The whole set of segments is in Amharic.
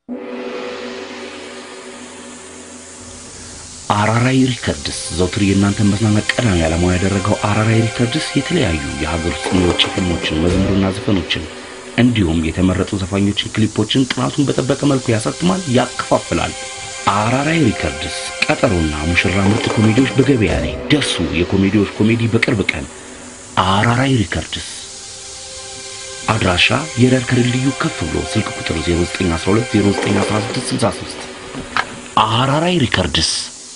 አራራይ ሪከርድስ ዘውትር የእናንተን መዝናናት ቀዳሚ ዓላማው ያደረገው አራራይ ሪከርድስ የተለያዩ የሀገር ውስጥና የውጭ ፊልሞችን፣ መዝሙርና ዘፈኖችን እንዲሁም የተመረጡ ዘፋኞችን ክሊፖችን ጥራቱን በጠበቀ መልኩ ያሳትማል፣ ያከፋፍላል። አራራይ ሪከርድስ ቀጠሮና ሙሽራ ምርጥ ኮሜዲዎች በገበያ ላይ ደርሱ። የኮሜዲዎች ኮሜዲ በቅርብ ቀን አራራይ ሪከርድስ አድራሻ የረር ከድልድዩ ከፍ ብሎ ስልክ ቁጥር 0912 0916 63 አራራይ ሪከርድስ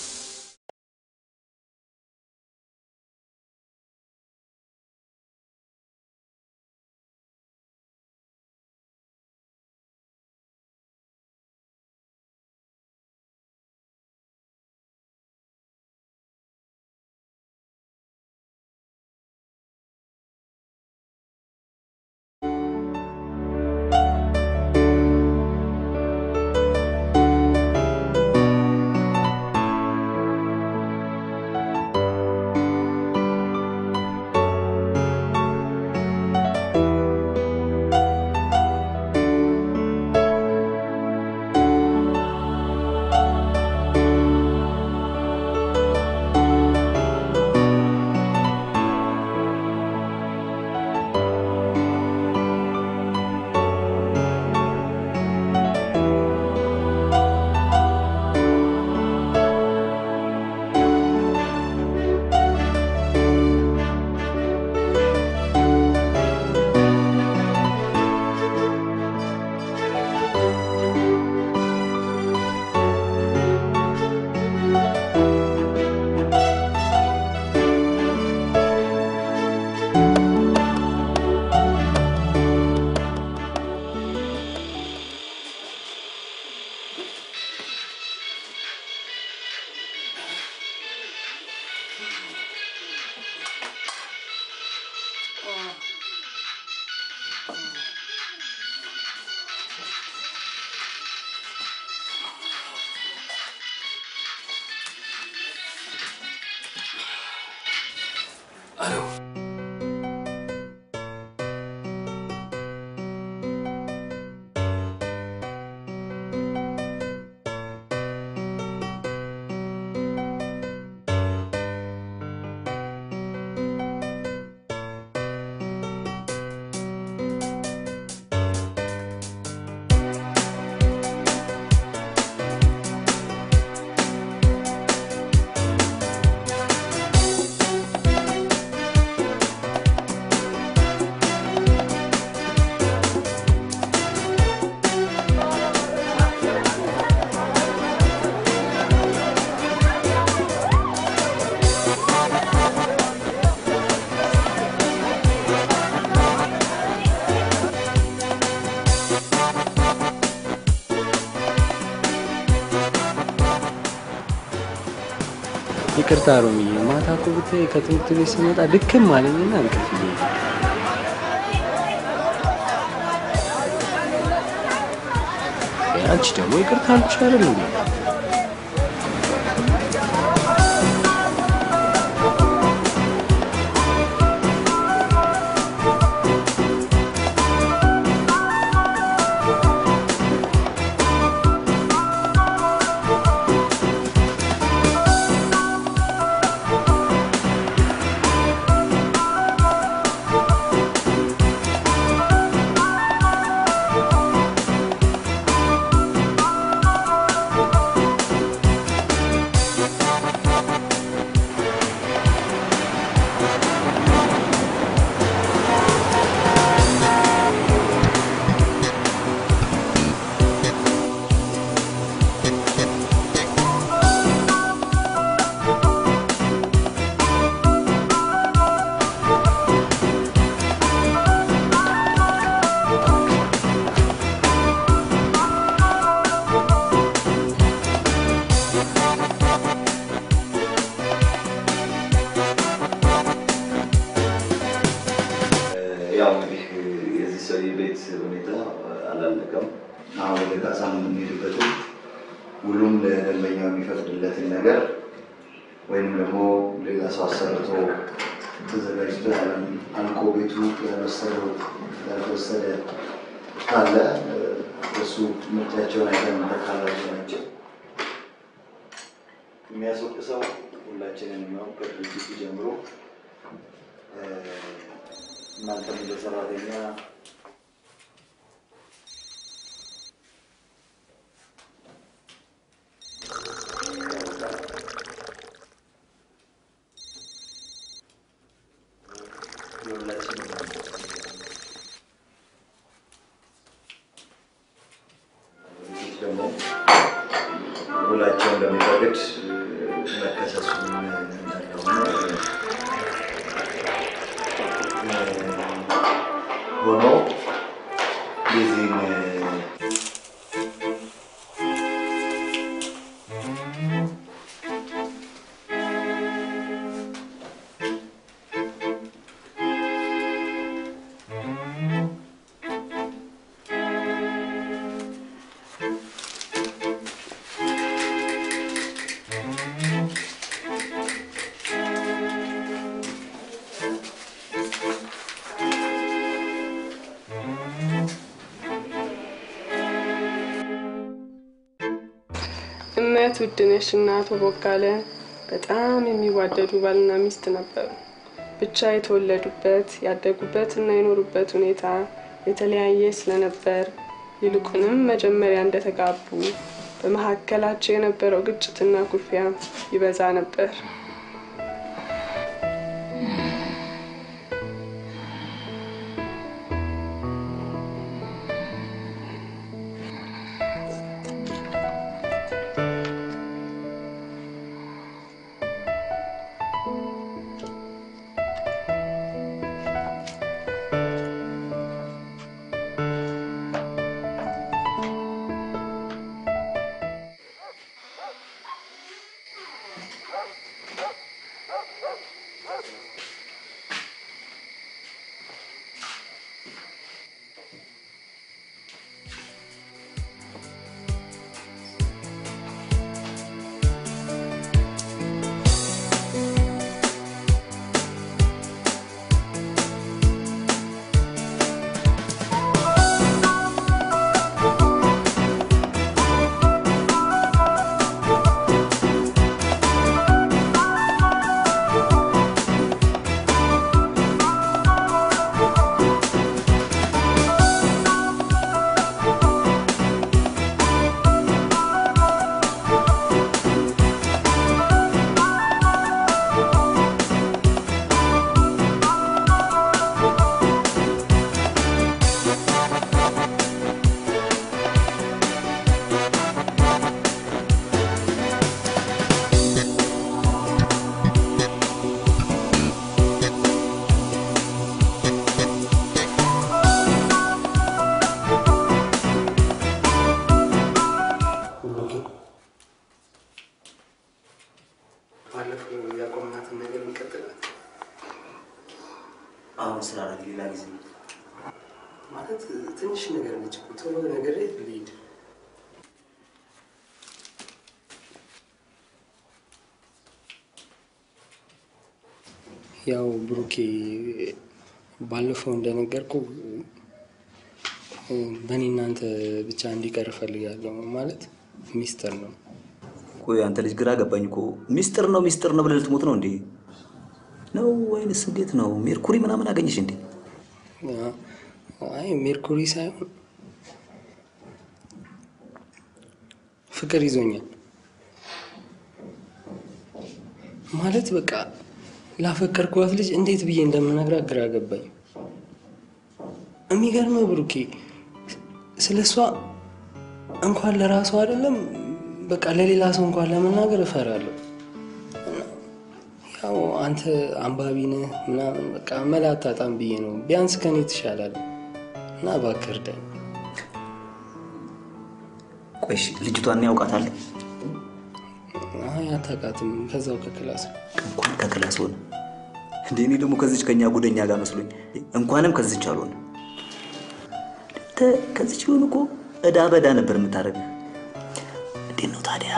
ይቅርታ ሮምዬ፣ ማታ እኮ ብታይ ከትምህርት ቤት ስመጣ ድክም አለኝና እንቅልፍ እየሄደ አንቺ ደግሞ ይቅርታ አልኩሽ አይደል እንዴ? ያው እንግዲህ የዚህ ሰው የቤት ሁኔታ አላለቀም። አሁን ወደ ካሳ የምንሄድበትን ሁሉም ለደንበኛው የሚፈቅድለትን ነገር ወይም ደግሞ ሌላ ሰው አሰርቶ ተዘጋጅቶ ያለም አልቆ ቤቱ ያልወሰደው ያልተወሰደ ካለ እሱ ምርጫቸውን አይተን ተካላቸው ናቸው። የሚያስወቅሰው ሁላችንን ነው ከድርጅቱ ጀምሮ እ፣ እናንተም እንደ ሰራተኛ የሁላችንም ድርጅት ደግሞ ውላቸው እንደሚፈቅድ መከሰሱን እንዳለሆነ ሆኖ የዚህን እመት ውድነሽ እና አቶ ቦጋለ በጣም የሚዋደዱ ባልና ሚስት ነበሩ። ብቻ የተወለዱበት ያደጉበት እና የኖሩበት ሁኔታ የተለያየ ስለነበር ይልቁንም መጀመሪያ እንደተጋቡ በመካከላቸው የነበረው ግጭትና ኩርፊያ ይበዛ ነበር። ባለፈው ያቆምናትን ነገር እንቀጥላለን አሁን ስራ ሌላ ጊዜ ማለት ትንሽ ነገር ነች እኮ ቶሎ ነገር ልሂድ ያው ብሩኬ ባለፈው እንደነገርኩ በእኔ እናንተ ብቻ እንዲቀር እፈልጋለሁ። ማለት ሚስጥር ነው። ቆይ አንተ ልጅ ግራ ገባኝ እኮ ሚስጥር ነው ሚስጥር ነው ብለህ ልትሞት ነው እንዴ? ነው ወይንስ እንዴት ነው? ሜርኩሪ ምናምን አገኘሽ እንዴ? አይ ሜርኩሪ ሳይሆን ፍቅር ይዞኛል። ማለት በቃ ላፈቀርኳት ልጅ እንዴት ብዬ እንደምነግራት ግራ ገባኝ። የሚገርመው ብሩኬ ስለ እሷ እንኳን ለራሷ አይደለም በቃ ለሌላ ሰው እንኳን ለመናገር እፈራለሁ። እና ያው አንተ አንባቢ ነህ ምናምን በቃ መላ አታጣም ብዬ ነው። ቢያንስ ከኔ ትሻላለህ እና እባክህ እርዳኝ። ቆይ እሺ፣ ልጅቷን ያውቃታል? አይ አታውቃትም። ከዛው ከክላስ ነው። እንኳን ከክላስ ሆነ እንዴ! እኔ ደግሞ ከዚች ከኛ ጉደኛ ጋር መስሎኝ እንኳንም ከዚች አልሆነ። አንተ ከዚች ቢሆን እኮ እዳ በዳ ነበር የምታደርገው። እንዴት ነው ታዲያ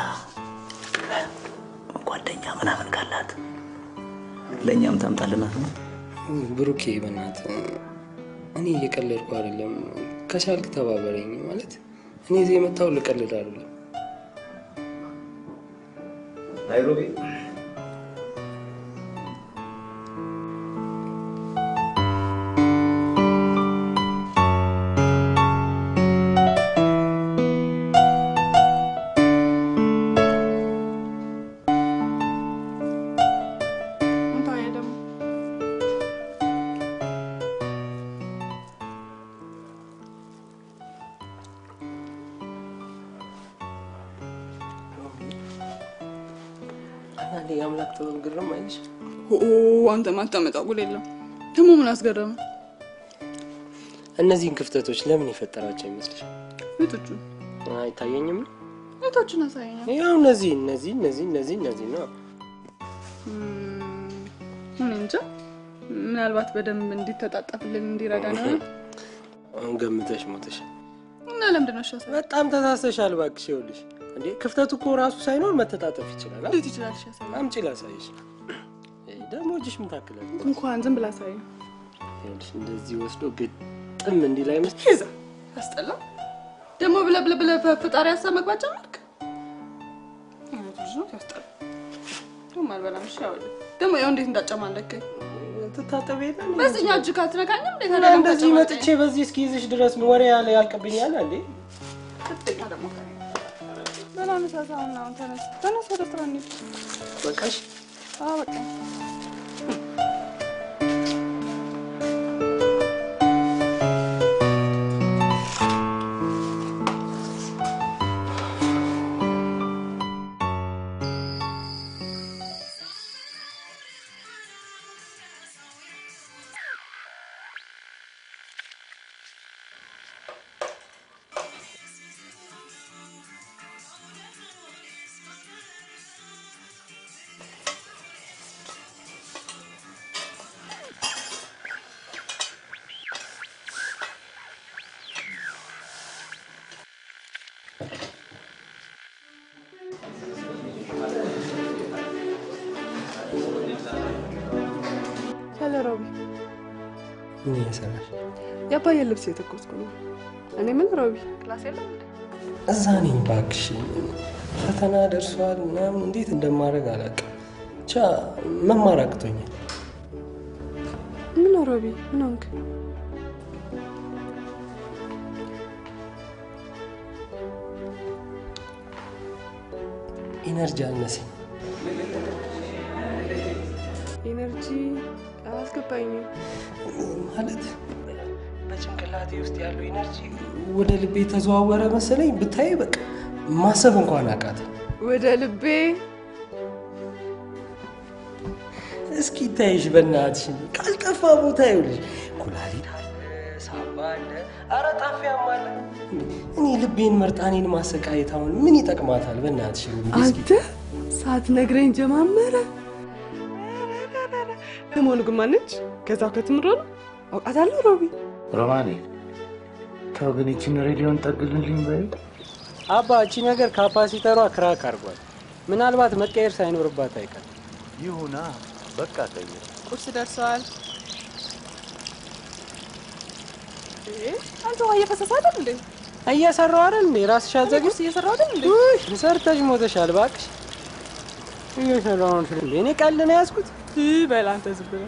ጓደኛ ምናምን ካላት ለእኛም ታምጣልናት ነው? ብሩኬ በእናትህ እኔ እየቀለድኩ አይደለም። ከቻልክ ተባበረኝ። ማለት እኔ እዚህ የመጣው ልቀልድ አይደለም። ናይሮቢ እንታየ ደግሞ አንዳንዴ የአምላክ ጥበብ ግርም አይልሽ? ኦ አንተ ማታመጣው ጉድ የለም። ደግሞ ምን አስገረመ? እነዚህን ክፍተቶች ለምን የፈጠራቸው ይመስልሻል? ቤቶቹ አይታየኝም ነው ቤቶቹን አሳየኛል። ያው እነዚህ እነዚህ እነዚህ እነዚህ እነዚህ ነው። እኔ እንጃ ምናልባት በደንብ እንዲተጣጠፍልን እንዲረዳ ነው አሁን ገምተሽ ሞተሽ። እና ለምንድን ነው ሻሳ በጣም ተሳስተሻል እባክሽ። ይኸውልሽ እንዴ ክፍተቱ እኮ ራሱ ሳይኖር መተጣጠፍ ይችላል። አ? እንዴት ይችላል? ሻሳ አምጪ ላሳይሽ። ይሄ ደግሞ እጅሽ ምን ታክላል? እንኳን ዝም ብላ ሳይ ይኸውልሽ እንደዚህ ወስዶ ግጥም እንዲህ ላይ መስል ይዛ ያስጠላ ደግሞ ብለህ ብለህ ብለህ በፈጣሪ ሀሳብ መግባት ጀመርክ። አይነቱ ልጅ ነው ያስጠላ። ደግሞ አልበላም። እሺ ያው ደግሞ ያው እንዴት እንዳጨማለከኝ ትታጠብ የለ እንዴ? በዚህኛው እጅ ካትነካኝም እንዴት እና አደረገ እንደዚህ መጥቼ በዚህ እስኪይዝሽ ድረስ ወሬ ያለ ያልቅብኛል እንዴ? ከፍተኛ ደግሞ በላ መሳሳውን አሁን ተነስ ተነስ፣ ወደ ስራ እንሂድ። በቃሽ። አዎ በቃ ሄሎ ሮቢ፣ ምን እየሰራሽ? የአባዬን ልብስ የተኮስኩ ነው። እኔ ምን ሮቢ፣ ክላስ የለም እንዴ? እዛ ነኝ እባክሽ። ፈተና ደርሷል ምናምን እንዴት እንደማደርግ አላውቅም። ብቻ መማር አቅቶኛል። ምን ነው ሮቢ፣ ምን ሆንክ? ኢነርጂ አነሰኝ። ኢነርጂ አላስገባኝም። ማለት በጭንቅላቴ ውስጥ ያለው ኢነርጂ ወደ ልቤ ተዘዋወረ መሰለኝ። ብታይ በቃ ማሰብ እንኳን አቃተ። ወደ ልቤ እስኪ ታይሽ በእናትሽ ካልጠፋ ቦታ ይኸውልሽ፣ ኩላሊት አለ፣ ሳምባ አለ፣ ኧረ ጣፊያም አለ። እኔ ልቤን መርጣኔን ማሰቃየት አሁን ምን ይጠቅማታል? በእናትሽ እስኪ አንተ ሳትነግረኝ ጀማመረ። ለመሆኑ ግን ማነች? ከዛው ከትምሮ ነው አውቃታለሁ። ሮቢ ሮማኔ ተው ግን ይችን ሬዲዮን ጠግልልኝ በይ። አባ እቺ ነገር ካፓሲተሯ ክራክ አድርጓል። ምናልባት መቀየር ሳይኖርባት አይቀርም። ይሁና በቃ ቀይር። ቁርስ ደርሰዋል። አንተ ውሃ እየፈሰሰ አይደል እንዴ? እየሰራው አይደል እንዴ? ራስሽ አዘግሽ ቁርስ እየሰራሁ አይደል እንዴ? ውይ ሰርተሽ ሞተሻል። እባክሽ እየሰራው ነው እንዴ? እኔ ቀልድ ነው ያዝኩት። በል አንተ ዝም ብለህ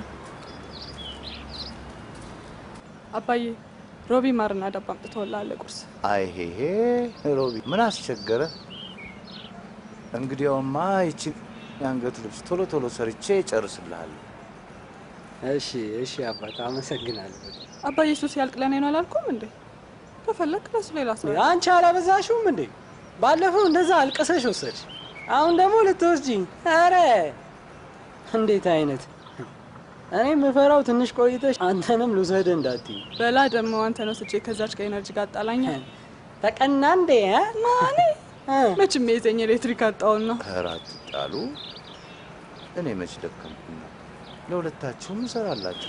አባዬ ሮቢ ማርና ዳባ አምጥተውልሃል ቁርስ። አይሄሄ ሮቢ ምን አስቸገረ? እንግዲያውማ ይችን የአንገት ልብስ ቶሎ ቶሎ ሰርቼ እጨርስልሃለሁ። እሺ እሺ አባት አመሰግናለሁ። አባዬ እሱ ሲያልቅ ለእኔ ነው አላልኩም እንዴ? ከፈለክ ለሱ ሌላ ሰው አንቺ አላበዛሽውም እንዴ? ባለፈው እንደዛ አልቅሰሽ ወሰድሽ፣ አሁን ደግሞ ልትወስጂኝ። ኧረ እንዴት አይነት እኔ የምፈራው ትንሽ ቆይተሽ አንተንም ልውሰድ እንዳትዪ። በላ ደግሞ አንተ ነው ስቼ ከዛች ከኤነርጂ ጋር አጣላኛ ተቀና እንዴ እ? ማኔ እ? መቼም የዘኝ ኤሌክትሪክ አጣውና ኧረ አትጣሉ። እኔ መች ደከምኩና ለሁለታችሁም እሰራላችሁ።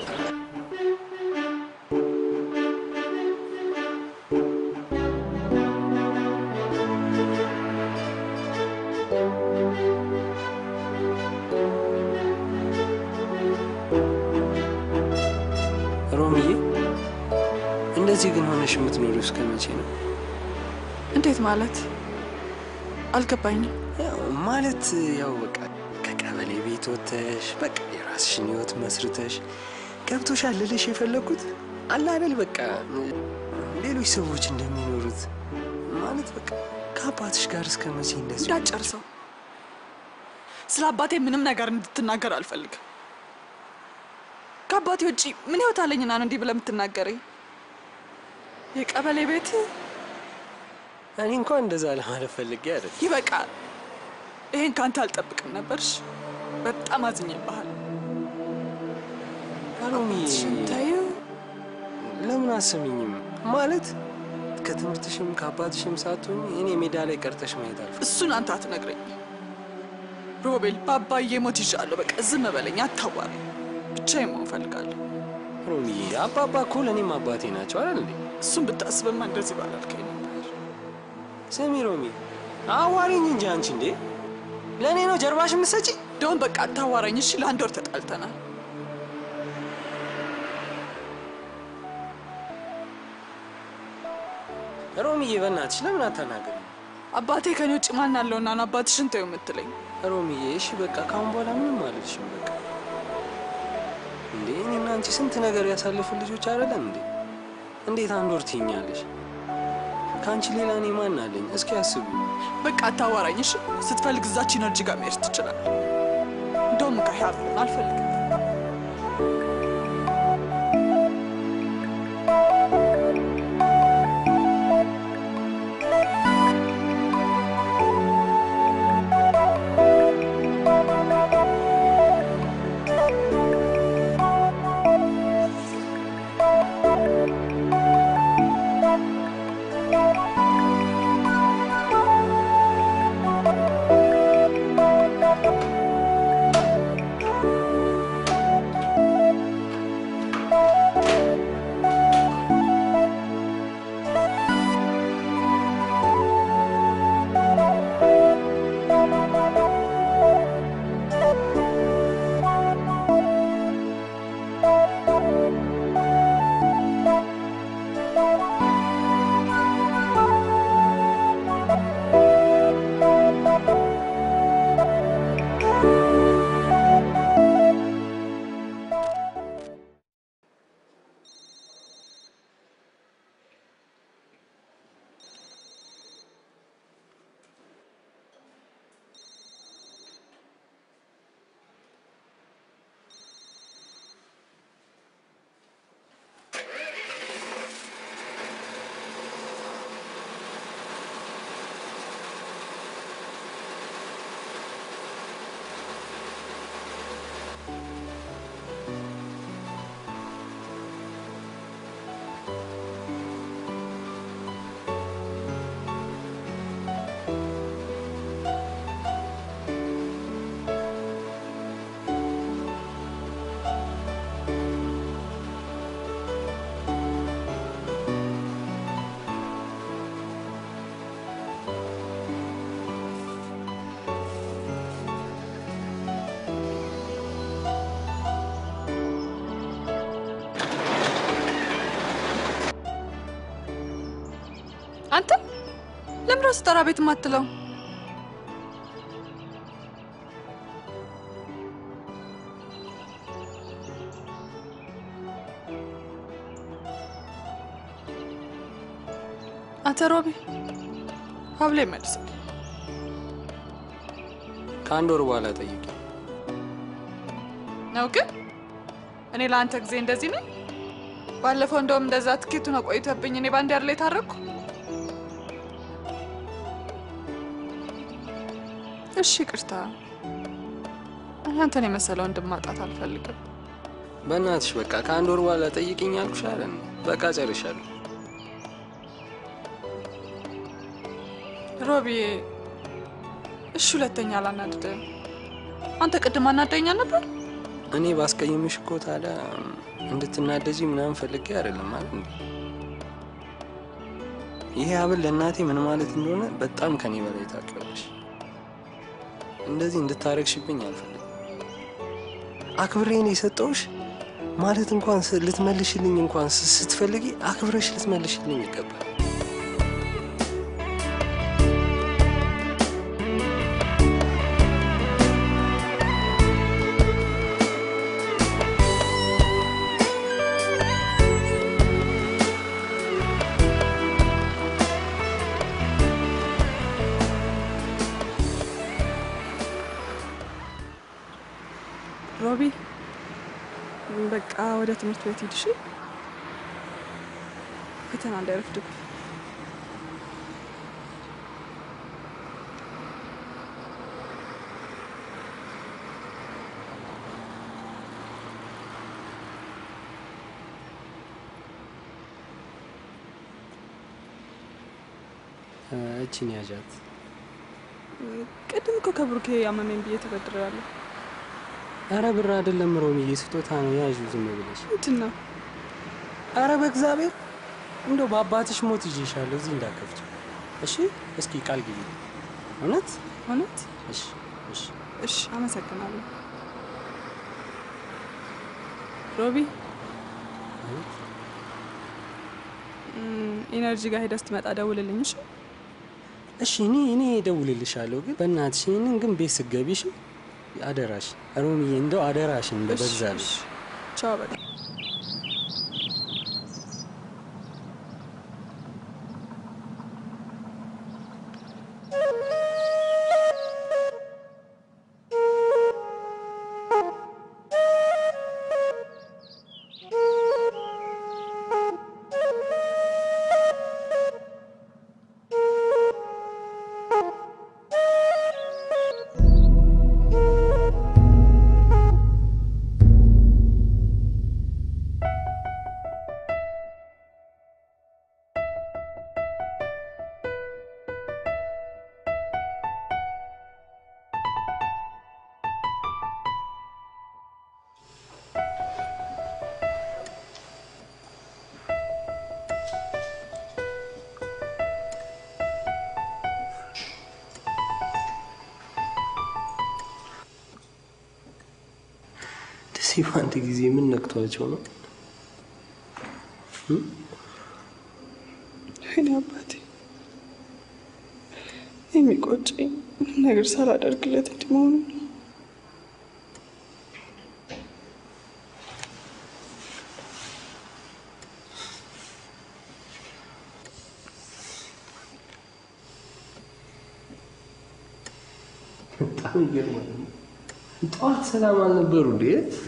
ሮምዬ እንደዚህ ግን ሆነሽ የምትኖሪው እስከ መቼ ነው? እንዴት ማለት አልገባኝም። ያው ማለት ያው በቃ ከቀበሌ ቤት ወጥተሽ በቃ የራስሽን ህይወት መስርተሽ ገብቶሻል ልልሽ የፈለግኩት አለ አይደል በቃ ሌሎች ሰዎች እንደሚኖሩት ማለት በቃ ከአባትሽ ጋር እስከ መቼ እንደዚህ እንዳጨርሰው ስለ አባቴ ምንም ነገር እንድትናገር አልፈልግም። ከአባቴ ውጪ ምን ህይወት አለኝና ነው እንዲህ ብለህ የምትናገረኝ? የቀበሌ ቤት እኔ እንኳን እንደዛ ለማለት ፈልጌ አይደል ይበቃል። ይሄን ከአንተ አልጠብቅም ነበርሽ። በጣም አዝኜብሃል። ሮሚ ታዩ ለምን አሰሚኝም ማለት ከትምህርትሽም ከአባትሽም ሳትሆኝ እኔ ሜዳ ላይ ቀርተሽ ማየት አልፈ እሱን አንተ አትነግረኝ። ሮቤል በአባዬ ሞት ይዣለሁ። በቃ ዝም በለኝ፣ አታዋራኝ። ብቻዬን መሆን እፈልጋለሁ። ሮሚ አባባ እኮ ለእኔም አባቴ ናቸው አይደል እንዴ እሱን ብታስብማ እንደዚህ ባላልከኝ ነበር። ስሚ ሮሚ አዋሪኝ እንጂ አንቺ እንዴ ለእኔ ነው ጀርባሽ የምትሰጪ እንደውም በቃ አታዋራኝ እሺ። ለአንድ ወር ተጣልተናል። ሮሚዬ በእናትሽ ለምን አታናገሪ አባቴ ከኔ ውጭ ማን አለውና ነው አባትሽን ተይው የምትለኝ? ሮሚዬ እሺ በቃ ካሁን በኋላ ምንም አልልሽም በቃ እንዴ እኔና አንቺ ስንት ነገር ያሳለፍን ልጆች አይደለም እንዴ እንዴት አንድ ወር ትይኛለሽ ከአንቺ ሌላ እኔ ማን አለኝ እስኪ አስቢ በቃ አታዋራኝ እሺ። ስትፈልግ እዛች ኢነርጂ ጋር መሄድ ትችላለህ። እንደውም ጋ ያብለን አልፈልግም። አንተ ለምን ራስ ጠራ ቤት የማትለው? አንተ ሮቢ ሀብሌ መልሰው። ከአንድ ወር በኋላ ጠይቂ ነው ግን እኔ ለአንተ ጊዜ እንደዚህ ነኝ። ባለፈው እንደውም እንደዛ ትኬቱን አቆይተብኝ እኔ ባንድ ያር ላይ ታረቅኩ። እሺ ይቅርታ። እኔ አንተን የመሰለ ወንድም ማጣት አልፈልግም። በእናትሽ በቃ ከአንድ ወር በኋላ ጠይቅኝ አልኩሽ አይደል በቃ ጨርሻለሁ ሮቢዬ፣ እሺ ሁለተኛ አላናድድም። አንተ ቅድም አናደኛ ነበር። እኔ ባስቀይምሽ እኮ ታዲያ እንድትናደጂ ምናምን ፈልጌ አይደለም ማለት እንዴ ይሄ ሀብል ለእናቴ ምን ማለት እንደሆነ በጣም ከኔ በላይ ታውቂዋለሽ እንደዚህ እንድታረግሽብኝ አልፈልግም አክብሬን የሰጠውሽ ማለት እንኳን ስ- ልትመልሽልኝ እንኳን ስ- ስትፈልጊ አክብረሽ ልትመልሽልኝ ይገባል በቃ ወደ ትምህርት ቤት ሂድ እሺ። ፈተና እንዳይረፍድብ። እችን ያዣት። ቅድም እኮ ከብሩኬ ያመመኝ ብዬ ተበድሬያለሁ። አረ ብር አይደለም ሮሚዬ፣ ስጦታ ነው። ያዡ ዝም ብለሽ። ምንድን ነው? አረ በእግዚአብሔር እንደው በአባትሽ ሞት ይዤሻለሁ። እዚህ እንዳከፍች እሺ። እስኪ ቃል ግቢ። እውነት እውነት? እሺ፣ እሺ። እሺ፣ አመሰግናለሁ ሮቢ። እም፣ ኢነርጂ ጋር ሄደህ ስትመጣ ደውልልኝ እሺ። እሺ እኔ እኔ እደውልልሻለሁ፣ ግን በእናትሽ ይህንን ግን ቤት ስትገቢ እሺ፣ አደራሽ ሮሚዬ፣ እንደው አደራሽን እሺ፣ በበዛልሽ። እሺ። ቻው በቃ። ደሴ በአንድ ጊዜ ምን ነክቷቸው ነው? እኔ አባቴ የሚቆጨኝ ምንም ነገር ሳላደርግለት እንዲህ መሆኑ ነው። በጣም ይገርማል። ጠዋት ሰላም አልነበሩ እንዴ?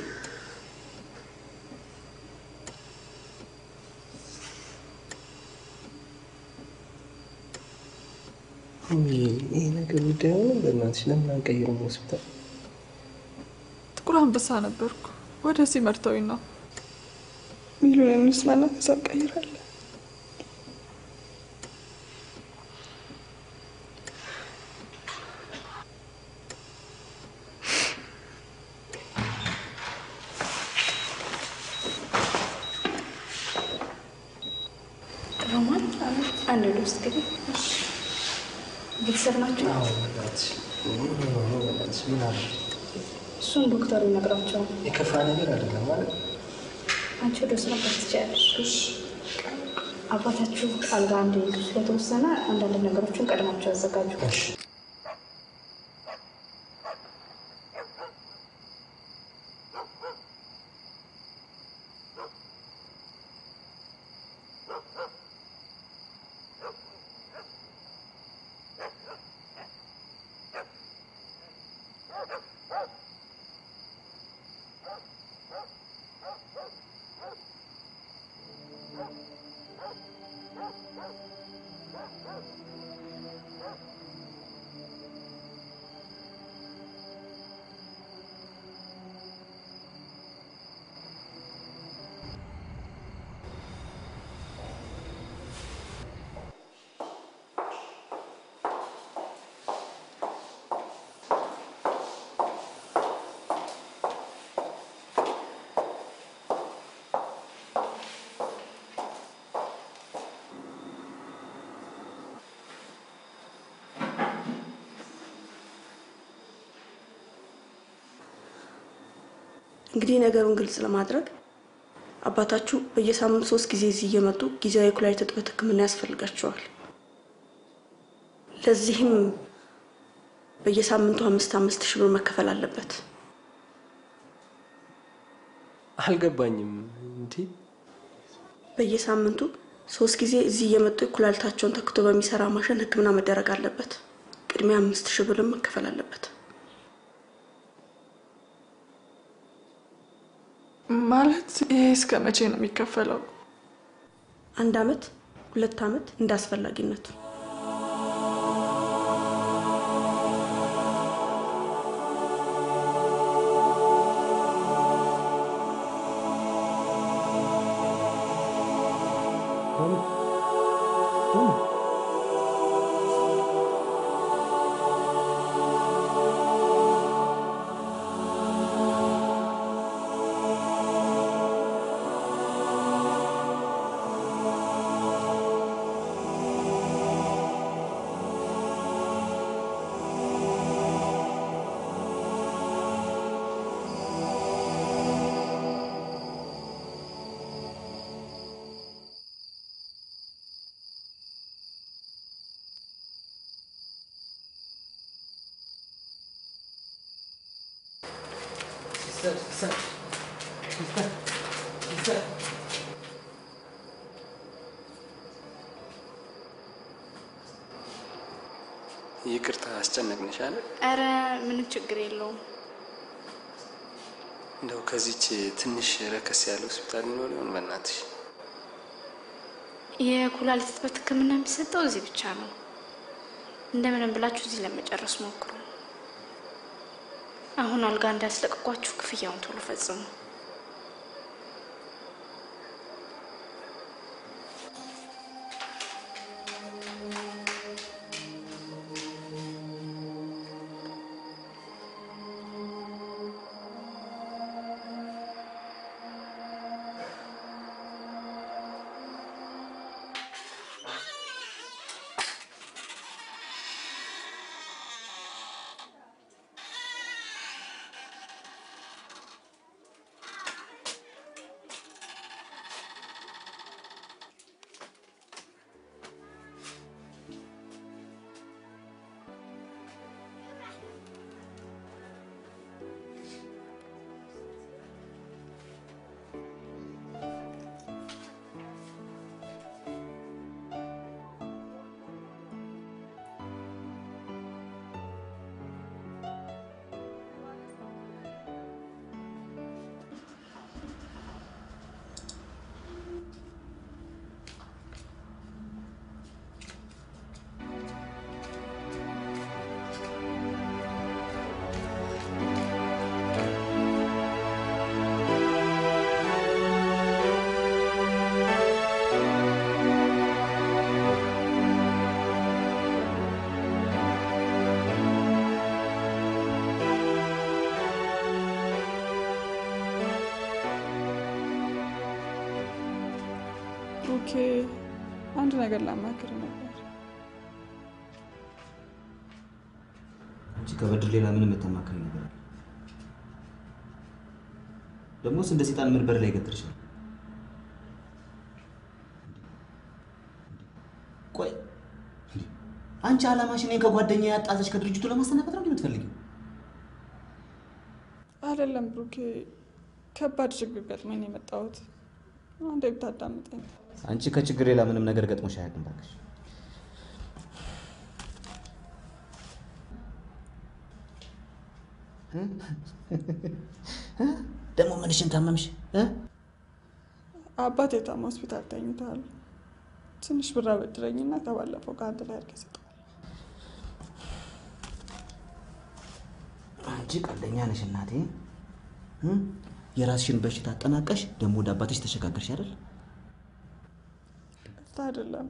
ይሄ ነገር ጉዳይ ሆነ። በእናትሽ ለምን አንቀይርም ሆስፒታል? ጥቁር አንበሳ ነበርኩ። ወደዚህ መርተውኝ ነው ሚሉን እንስማና ከዛ እንቀይራለን። ሮማን አንድ ልብስ ግቢ። ቤተሰብ ናቸው። አዎ በእናትሽ በእናትሽ ምን አለ? እሱን ዶክተሩ ይነግራቸዋል። የከፋ ነገር አይደለም ማለት አንቺ ወደ ስራ ትችያለሽ። አባታችሁ አልጋ አንድ ስለተወሰነ አንዳንድ ነገሮችን ቀድማቸው ያዘጋጁ። እንግዲህ ነገሩን ግልጽ ለማድረግ አባታችሁ በየሳምንት ሶስት ጊዜ እዚህ እየመጡ ጊዜያዊ የኩላሊት እጥበት ሕክምና ያስፈልጋቸዋል። ለዚህም በየሳምንቱ አምስት አምስት ሺህ ብር መከፈል አለበት። አልገባኝም። እንዲ በየሳምንቱ ሶስት ጊዜ እዚህ እየመጡ ኩላሊታቸውን ተክቶ በሚሰራ ማሽን ሕክምና መደረግ አለበት። ቅድሚያ አምስት ሺህ ብርም መከፈል አለበት። ማለት ይሄ እስከ መቼ ነው የሚከፈለው? አንድ አመት፣ ሁለት አመት እንደ አስፈላጊነቱ። ይቅርታ አስጨነቅንሽ አለ። ኧረ ምንም ችግር የለውም። እንደው ከዚች ትንሽ ረከስ ያለ ሆስፒታል ይኖር ይሆን? በእናትሽ የኩላሊት እጥበት ሕክምና የሚሰጠው እዚህ ብቻ ነው። እንደምንም ብላችሁ እዚህ ለመጨረስ ሞክሩ። አሁን አልጋ እንዳያስለቅቋችሁ ክፍያውን ቶሎ ፈጽሙ። ኦኬ፣ አንድ ነገር ላማክር ነበር። አንቺ ከበድር ሌላ ምንም የምታማክረኝ ነገር አለ? ደግሞስ እንደ ሰይጣን ምን በር ላይ ገትርሻል? ቆይ እንዴ፣ አንቺ አላማሽ እኔን ከጓደኛ ያጣዘች ከድርጅቱ ለማሰናበት ነው እንዴ የምትፈልጊው? አይደለም ብሩኬ፣ ከባድ ችግር ገጥሞኝ ነው የመጣሁት። አንዴ ብታዳምጠኝ። አንቺ ከችግር ሌላ ምንም ነገር ገጥሞሽ አያውቅም እባክሽ። ደግሞ ምንሽን ታመምሽ? እ? አባቴ ታማ ሆስፒታል ተኝተዋል። ትንሽ ብር አበድረኝና ከባለፈው ከአንድ ላይ አድርገህ ስጠው። አንቺ ቀልደኛ ነሽ እናቴ። እ? የራስሽን በሽታ አጠናቀሽ ደግሞ ወደ አባትሽ ተሸጋገርሽ አይደል? እርታ አይደለም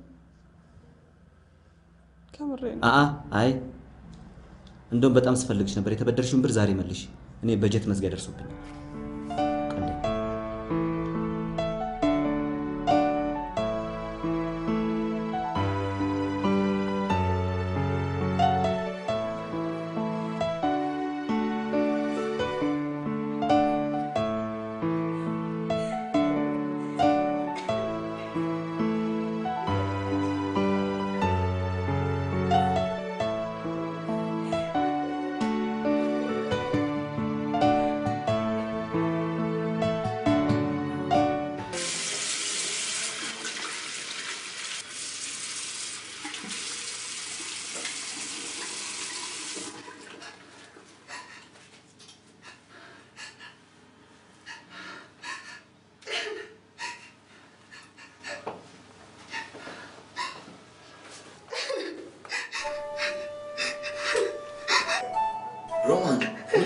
ከምሬ ነው። አአ አይ እንደውም በጣም ስፈልግሽ ነበር። የተበደርሽውን ብር ዛሬ መልሽ። እኔ በጀት መዝጊያ ደርሶብኛል። ቀልደኛ እ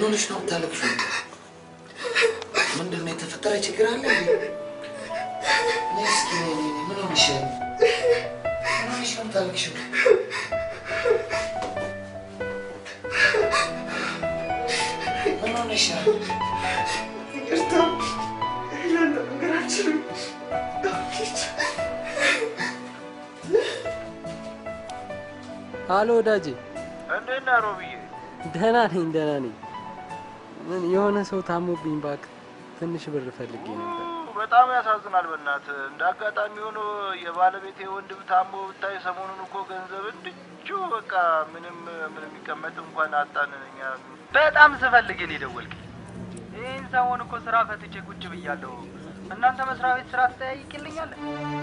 ሆነሽ ነው የምታለቅሽው? ምንድን ነው የተፈጠረ ችግር አለ እንዴ? ነይ እስኪ ነይ፣ ነይ፣ ነይ። ምን ሆነሽ ነው? ምን ሆነሽ ነው የምታለቅሽው? ምን ሆነሽ ነው? ይቅርታ ነገር አልችልም። አሎ ወዳጄ፣ እንዴት ነህ ሮብዬ? ደህና ነኝ ደህና ነኝ። ምን የሆነ ሰው ታሞብኝ እባክህ፣ ትንሽ ብር ፈልጌ ነበር። በጣም ያሳዝናል። በእናትህ እንደ አጋጣሚ ሆኖ የባለቤቴ ወንድም ታሞ ብታይ፣ ሰሞኑን እኮ ገንዘብ እንድቹ በቃ ምንም ምን የሚቀመጥ እንኳን አጣን። እኛ በጣም ስፈልግ ነው የደወልክ። ይህን ሰሞን እኮ ስራ ፈትቼ ቁጭ ብያለሁ። እናንተ መስሪያ ቤት ስራ ትጠያይቅልኛለህ?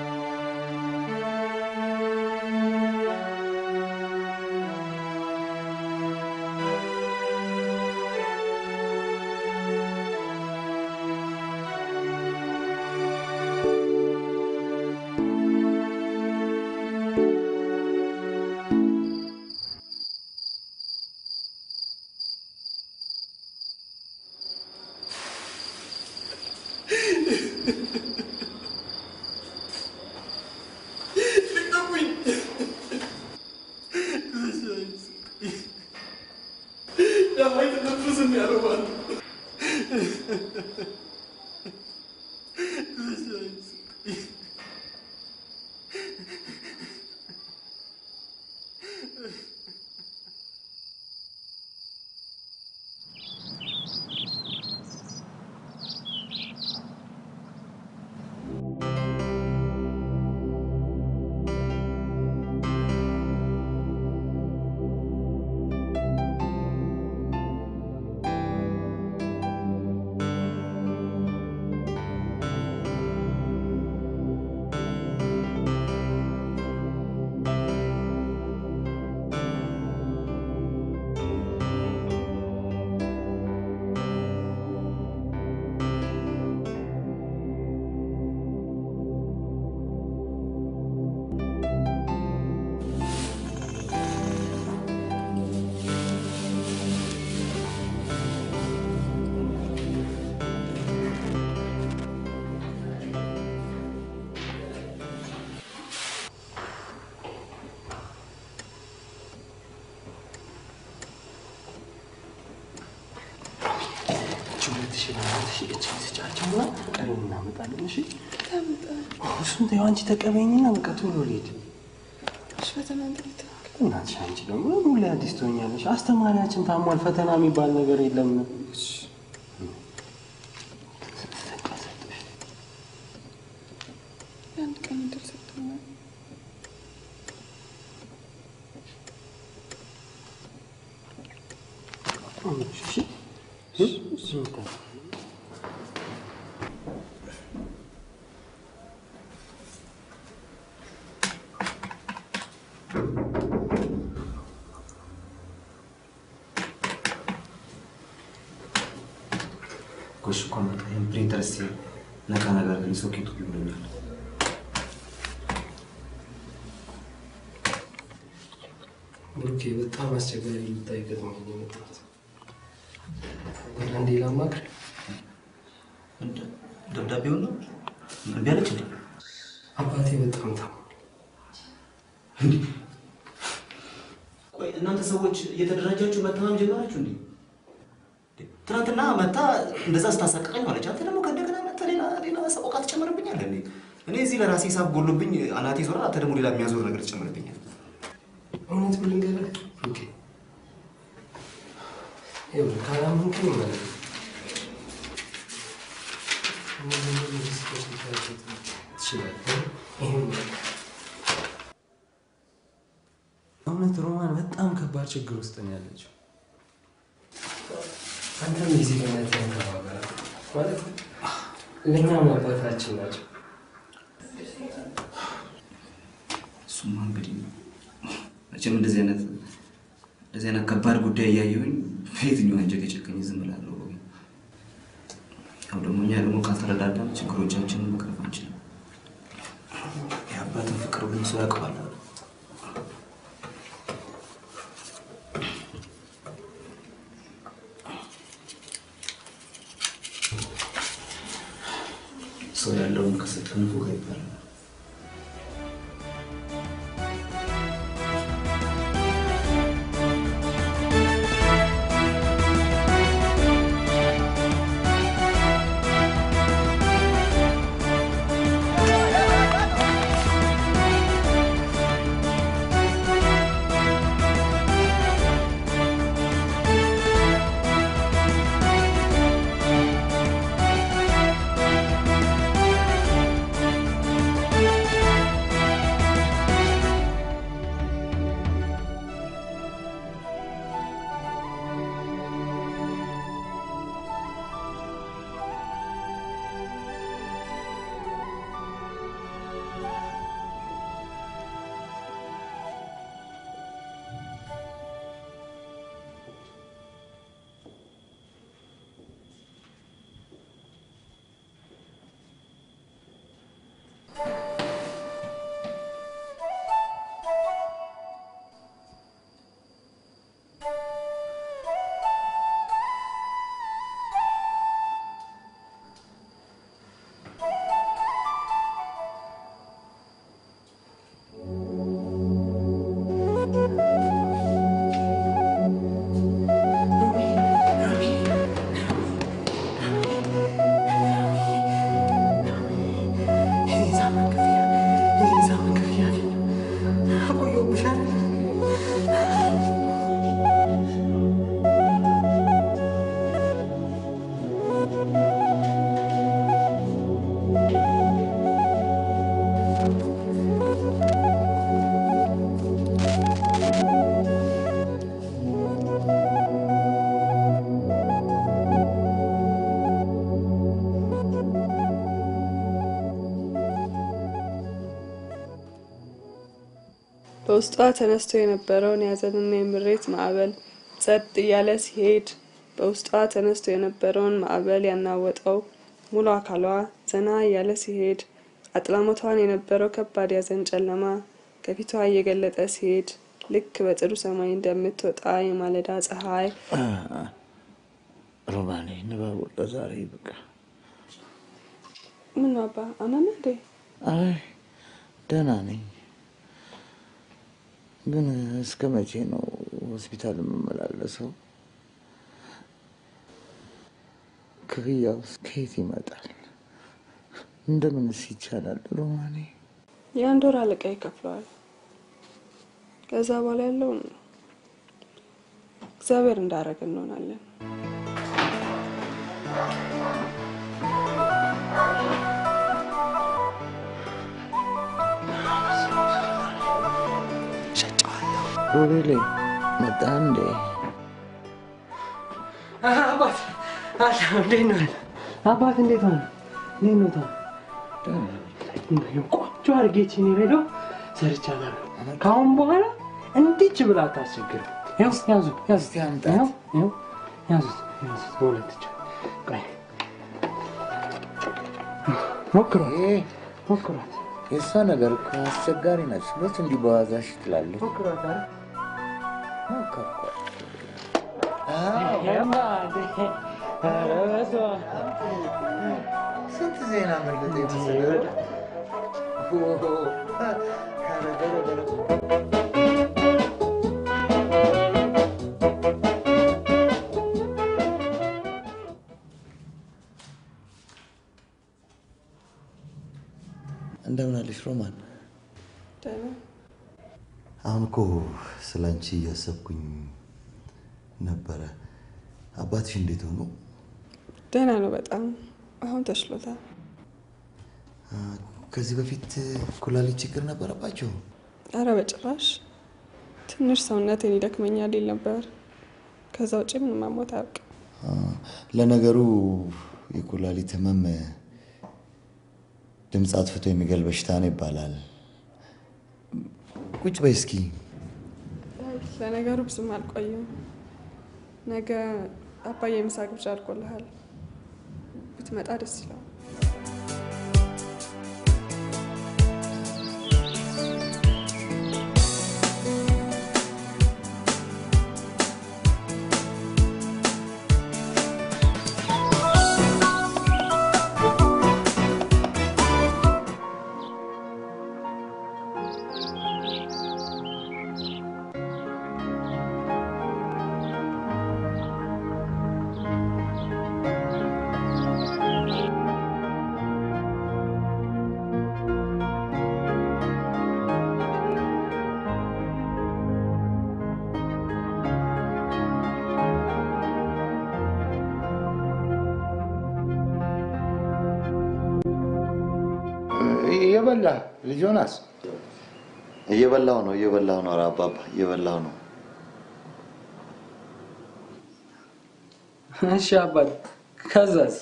አይተነፍስም ያልባል ሁለት ሺህ ለአራት ሺህ እች ስጫቸውና ቀሪውን እናመጣለን። እሺ እሱን ተይው፣ አንቺ ተቀበይኝና በቃ ቶሎ ልሂድ። ፈተና እንዴት እናትሽ አንቺ ደግሞ ሁሌ አዲስ ትሆኛለሽ። አስተማሪያችን ታሟል፣ ፈተና የሚባል ነገር የለም። የአንድ ቀን እድል ሰጥቶኛል። ጎሽ እኮ መጣ። ይህን ፕሪንተር እስኪ ነካ ነገር ግን ሶኬቱ ይብሎኛል። ብሩኬ በጣም አስቸጋሪ ልታይ ገጥሞኝ ነው የመጣሁት። ወደ አንዴ ላማክር። ደብዳቤውን ነው እምቢ አለች እንዴ? አባቴ በጣም ታሞ ቆይ እናንተ ሰዎች እየተደራጃችሁ መተማም ጀመራችሁ እንዴ? ትናንትና መታ እንደዛ ስታሳቀቀኝ ማለች። አንተ ደግሞ ከእንደገና መታ ሌላ ሌላ ሰቆቃ ትጨምርብኛለህ እንዴ? እኔ እዚህ ለራሴ ሂሳብ ጎሎብኝ አናቴ ዞራ፣ አንተ ደግሞ ሌላ የሚያዞር ነገር ትጨምርብኛል። እውነት ምን ልንገርህ ብሩኬ፣ ይኸውልህ ካላመንከኝ ማለት ነው እነዚህ ሁሉ ሪስኮች ልታደርግ ትችላለህ። ይሄን በቃ እውነት ሮማን በጣም ከባድ ችግር ውስጥ ነው ያለችው። አንተም የዜግነት ያንከባበራል ማለት ለእኛም አባታችን ናቸው። እሱማ እንግዲህ መቼም እንደዚህ አይነት እንደዚህ አይነት ከባድ ጉዳይ እያየሁኝ በየትኛው አንጀት የጨከኝ ዝም እላለሁ። ያው ደግሞ እኛ ደግሞ ካልተረዳዳን ችግሮቻችንን መቅረፍ አንችልም። የአባትን ፍቅር ሁሉም ሰው ያውቀዋል። በውስጧ ተነስቶ የነበረውን የሀዘንና የምሬት ማዕበል ጸጥ እያለ ሲሄድ በውስጧ ተነስቶ የነበረውን ማዕበል ያናወጠው ሙሉ አካሏ ዘና እያለ ሲሄድ አጥላሞቷን የነበረው ከባድ ያዘን ጨለማ ከፊቷ እየገለጠ ሲሄድ ልክ በጥሩ ሰማይ እንደምትወጣ የማለዳ ፀሐይ ሮማኔ ንባቡ ለዛሬ በቃ ምን አባ አመመ እንዴ? አይ ደህና ነኝ፣ ግን እስከ መቼ ነው ሆስፒታል የምመላለሰው? ክፍያውስ ከየት ይመጣል? እንደምንስ ይቻላል ሮማኔ? የአንድ ወር አለቃ ይከፍለዋል። ከዛ በኋላ ያለውን እግዚአብሔር እንዳረገ እንሆናለን። ሮቤሌ መጣ እንዴ? አባት አለ እንዴት ነው? አባት እንዴት ሆነ? እንዴት ነው? ቆንጆ አድርጌ ቺኒ ሬዲዮ ሰርቻለሁ። ከአሁን በኋላ እንዲች ብላ አታስቸግርም። ያው ያዙ ያዙ ያው ያው ያዙት ያዙት በሁለት እጅ ቆይ ሞክሯት ሞክሯት የእሷ ነገር እኮ አስቸጋሪ ነች። መች እንዲህ በዋዛሽ ትላለች። ሞክሯት አይደል? ሞከርኳት። ኧረ በስመ አብ። ስንት ዜና መለጠ የመሰለ እንደምን አለሽ ሮማን? ደህና አሁን እኮ ስለ አንቺ እያሰብኩኝ ነበረ። አባትሽ እንዴት ሆኑ? ደህና ነው በጣም አሁን ተሽሎታል። ከዚህ በፊት ኩላሊት ችግር ነበረባቸው? አረ በጭራሽ ትንሽ ሰውነቴን ይደክመኛል ይል ነበር። ከዛ ውጭ ምንም አሞት አያውቅም። ለነገሩ የኩላሊት ህመም ድምፅ አጥፍቶ የሚገል በሽታ ነው ይባላል። ቁጭ በይ እስኪ። ለነገሩ ብዙም አልቆይም። ነገ አባዬ ምሳ ግብዣ አድርጎልሃል። ብትመጣ ደስ ይለዋል። እየበላ ልጅ ዮናስ እየበላው ነው እየበላው ነው ኧረ አባባ እየበላው ነው። እሺ አባት ከዛስ?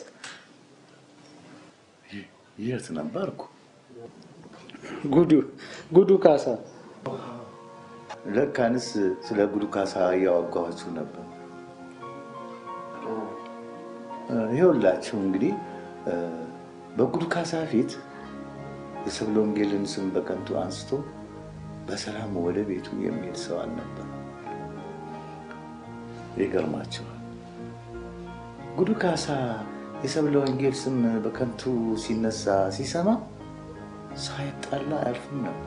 የት ነበርኩ? ጉዱ ጉዱ ካሳ ለካንስ ስለ ጉዱ ካሳ እያዋጋኋችሁ ነበር። ይኸውላችሁ እንግዲህ በጉዱ ካሳ ፊት የሰብለ ወንጌልን ስም በከንቱ አንስቶ በሰላም ወደ ቤቱ የሚሄድ ሰው አልነበረ። ይገርማቸዋል። ጉዱ ካሳ የሰብለ ወንጌል ስም በከንቱ ሲነሳ ሲሰማ ሳይጣላ አያልፍም ነበር።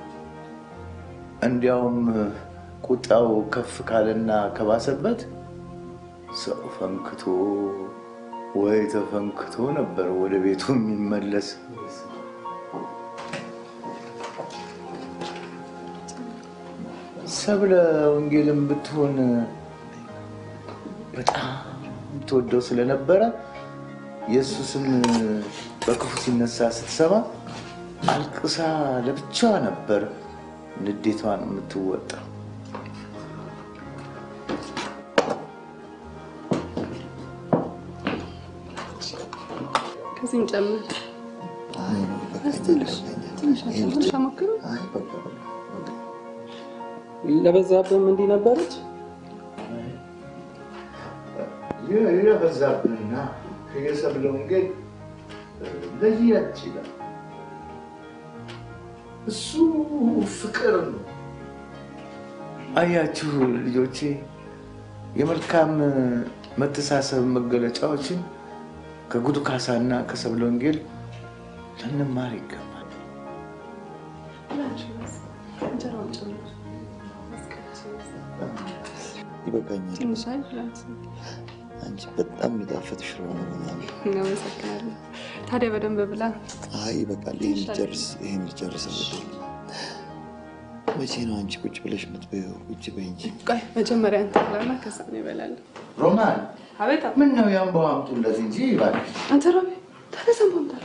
እንዲያውም ቁጣው ከፍ ካለና ከባሰበት ሰው ፈንክቶ ወይ ተፈንክቶ ነበር ወደ ቤቱ የሚመለስ። ሰብለ ወንጌልም ብትሆን በጣም ትወደው ስለነበረ የእሱ ስም በክፉ ሲነሳ ስትሰማ አልቅሳ ለብቻዋ ነበር ንዴቷን የምትወጣው። ከዚህም ጨምር ትንሽ ትንሽ ትንሽ አሞክሩ። ለበዛብህም እንዲህ ነበረች። የበዛብንና የሰብለ ወንጌል ለየት ይላል። እሱ ፍቅር ነው። አያችሁ ልጆቼ፣ የመልካም መተሳሰብ መገለጫዎችን ከጉዱ ካሳና ከሰብለ ወንጌል ልንማር ይገባል። ይበቃኛል። ትንሽ አይላት። አንቺ በጣም የሚጣፍጥ ሽሮ ነው ምናምን። እናመሰግናለን። ታዲያ በደንብ ብላ። አይ ይበቃል። ይህን ልጨርስ፣ ይህን ልጨርስ። እንግዲህ መቼ ነው አንቺ ቁጭ ብለሽ የምትበይው? ቁጭ በይ እንጂ። ቆይ መጀመሪያ አንተ ብላና ከዛ ነው ይበላለን። ሮማን አቤት ምን ነው ያንባው አምጡለት እንጂ እባክሽ። አንተ ሮቤ ታዲያ ሰንባምታለ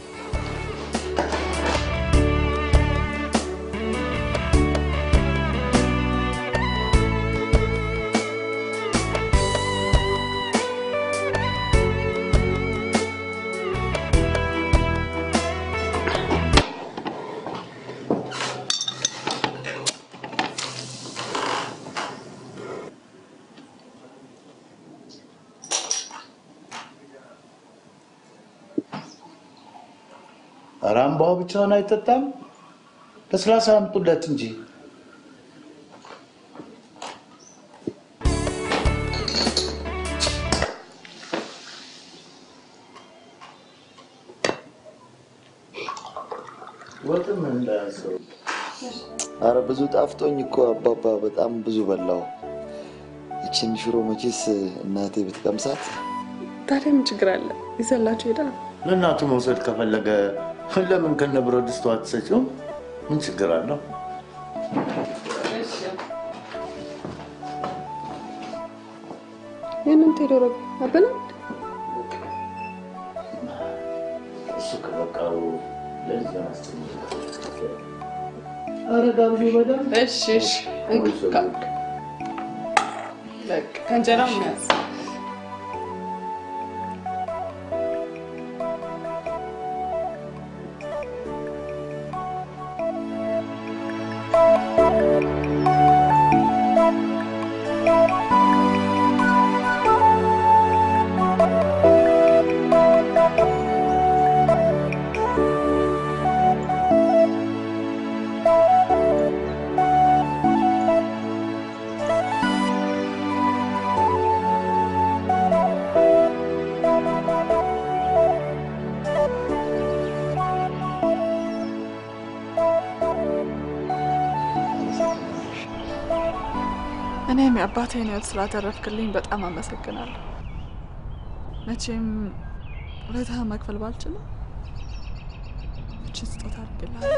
ኧረ አምባው ብቻውን አይጠጣም። ለስላሳ አምጡለት እንጂ። ወጥም እንዳያሰው አረ ብዙ ጣፍጦኝ እኮ አባባ በጣም ብዙ በላው። ይችን ሽሮ መቼስ እናቴ ብትቀምሳት ታዲያ ምን ችግር አለ? ይዘላችሁ ሄዳ ለእናቱ መውሰድ ከፈለገ ለምን ከነ ብረት ድስቱ አትሰጪውም? ምን ችግር አለው? ይህንን ቴዶ ሮቤ አበላ እሱ ከበቃው ለዚህ ማስተኛ ኧረ ጋብዙ በደንብ እሺ እሺ እንካ በቃ ከእንጀራው የሚያዝ እኔም የአባቴን ሕይወት ስላተረፍክልኝ በጣም አመሰግናለሁ። መቼም ውለታህ መክፈል ባልችልም እችን ስጦታ አድርግልሃለሁ።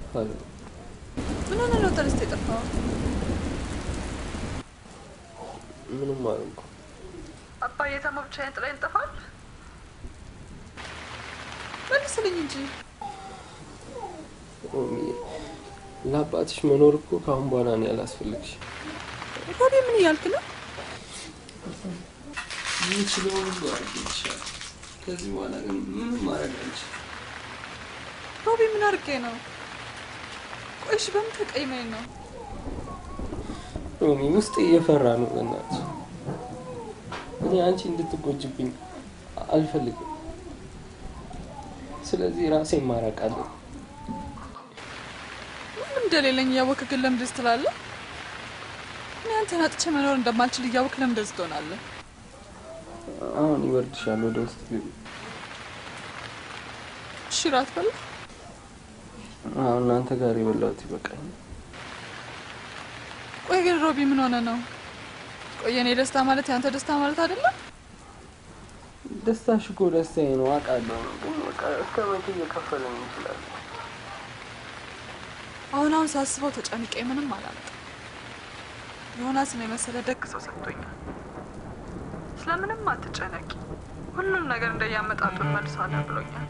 ምን ሆነ ነው ተነስተ የጠፋው? ምንም አልኩ። አባዬ ታሞ ብቻዬን ጥላኝ ይጠፋል? መልስልኝ እንጂ ሮሚ፣ ለአባትሽ መኖር እኮ ከአሁን በኋላ ነው ያላስፈልግሽ። ሮቢ፣ ምን እያልክ ነው? የምችለውን ሁሉ አድርጌልሻለሁ። ከዚህ በኋላ ግን ምንም ማድረግ አልችልም። ሮቢ፣ ምን አድርጌ ነው? ቆይሽ በምን ተቀይመኝ ነው? ሮሚ፣ ውስጤ እየፈራ ነው። በእናትሽ እኔ አንቺ እንድትጎጅብኝ አልፈልግም። ስለዚህ ራሴን ማራቅ አለብኝ። ምንም እንደሌለኝ እያወቅህ ግን ለምን እንደዚህ ትላለህ? እኔ አንተን አጥቼ መኖር እንደማልችል እያወቅህ ለምን እንደዚህ ትሆናለህ? አሁን ይወርድሻል። ወደ ውስጥ ግቢ። እሺ፣ እራት በላ። አሁን እናንተ ጋር የበላሁት ይበቃኛል። ቆይ ግን ሮቢ ምን ሆነ ነው? ቆይ የኔ ደስታ ማለት የአንተ ደስታ ማለት አይደለም? ደስታሽ እኮ ደስታዬ ነው አውቃለሁ። ግን በቃ እስከ መቼ እየከፈለን እንችላለን? አሁን አሁን ሳስበው ተጨንቄ ምንም አላመጣም። ዮናስን የመሰለ ደግ ሰው ሰጥቶኛል። ስለምንም አትጨነቂ፣ ሁሉም ነገር እንደያመጣጡ እንመልሳለን ብሎኛል።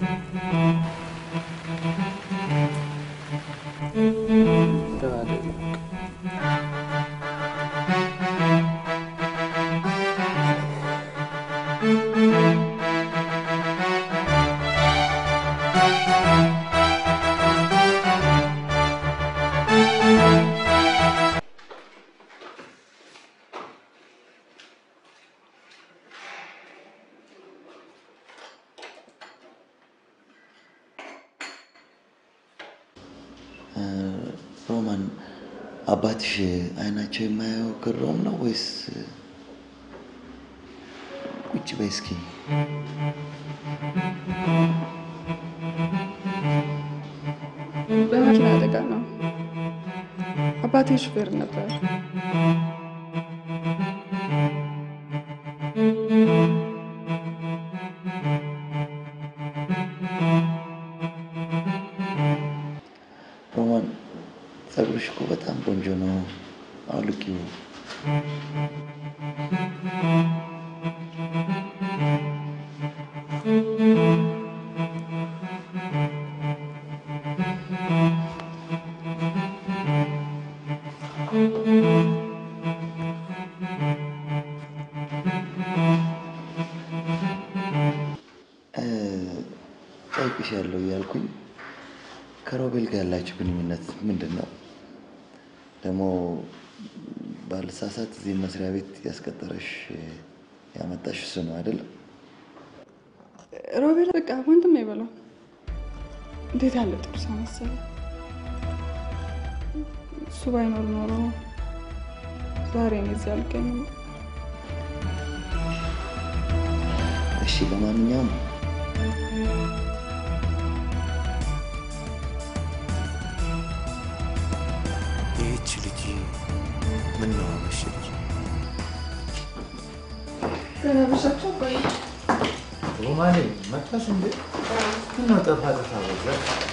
ደህና ደሩ። ሮማን አባትሽ አይናቸው የማያየው ግሮም ነው ወይስ? ቁጭ በይ እስኪ። በመኪና አደጋ ነው። አባቴ ሹፌር ነበር። ሮማን ጸጉርሽ እኮ በጣም ቆንጆ ነው። አውልቂው። ጠይቅሻለሁ እያልኩኝ ከሮቤል ጋር ያላችሁ ግንኙነት ምንድን ነው? ደግሞ ባልሳሳት እዚህ መስሪያ ቤት ያስቀጠረሽ ያመጣሽ እሱ ነው አይደለም? ሮቤል በቃ ወንድም ይበላው። እንዴት ያለ ጥሩ ሰው መሰለ። እሱ ባይኖር ኖሮ ዛሬ እኔ እዚህ አልገኝም። እሺ፣ ለማንኛውም ይህች ልጅ ምን ነው አመሸች? ገናበሻቸው ቆይ ሮማኔ መጣሽ እንዴ? ምነው ጠፋ ጠፋ በዛ?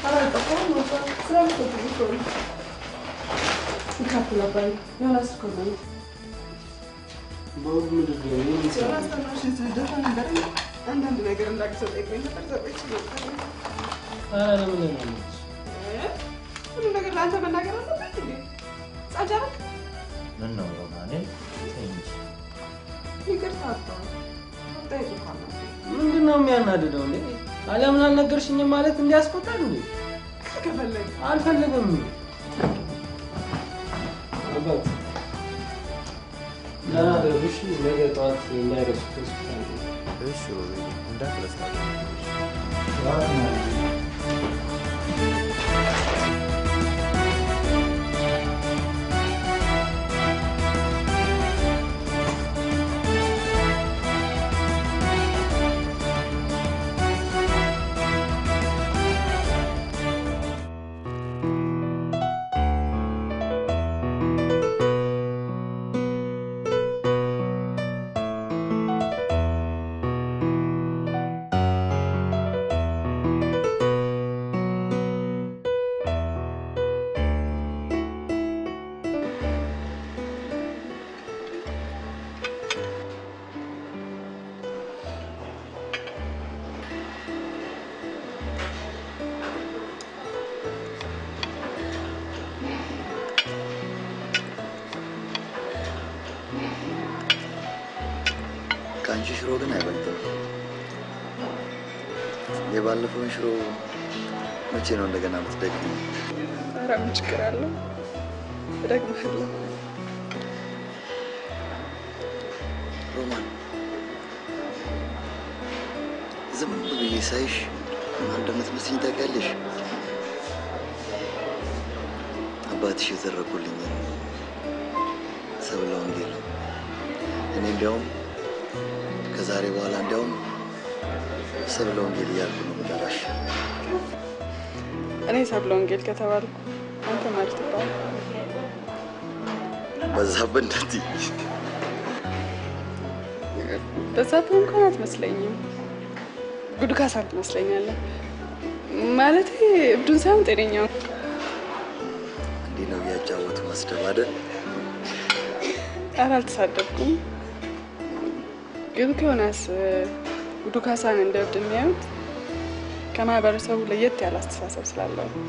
በሁሉ ምድር ላይ ምን ይሰራል? አንዳንድ ነገር እንዳግሰው ጠይቆኝ ነበር። ሰዎች ኧረ ለምን ለማለች ሁሉ ነገር ለአንተ መናገር አለበት እንዴ? ጻጃረክ ምን ነው ሮማኔ? ተይ እንጂ። ይቅርታ አባ ጠይቁ ካለ ምንድን ነው የሚያናድደው? እንዴ አለምን አልነገርሽኝም ማለት እንዲያስቆጣል እንዴ? ከፈለግ አልፈልግም። አባት ደህና ደሩ። እሺ፣ ነገ ጠዋት እንዳይረሱት ሆስፒታል እሺ ሮቤል እንዳትረሳ። የአንቺ ሽሮ ግን አይበልጥም። የባለፈውን ሽሮ መቼ ነው እንደገና የምትደግሚው? ኧረ ምን ችግር አለው? እደግምሃለሁ። ሮማን ዝም ብዬ ሳይሽ ማን እንደምትመስኝ ታውቂያለሽ? አባትሽ የተረኩልኝን ሰብለ ወንጌል ነው። እኔ እንዲያውም ከዛሬ በኋላ እንዲያውም ሰብለ ወንጌል እያልኩ ነው የምጠራሽ። እኔ ሰብለ ወንጌል ከተባልኩ አንተ ማለት ትባል በዛብህ እንዳትዪ። በዛብህ እንኳን አትመስለኝም። ጉድ ካሳን ትመስለኛለህ። ማለቴ እብዱን ሳይሆን ጤነኛው እንዲህ ነው እያጫወቱ መስደብ አይደል? ኧረ አልተሳደብኩም። ግን ከሆነስ ጉዱ ካሳን እንደ እብድ የሚያዩት ከማህበረሰቡ ለየት ያለ አስተሳሰብ ስላለው ነው።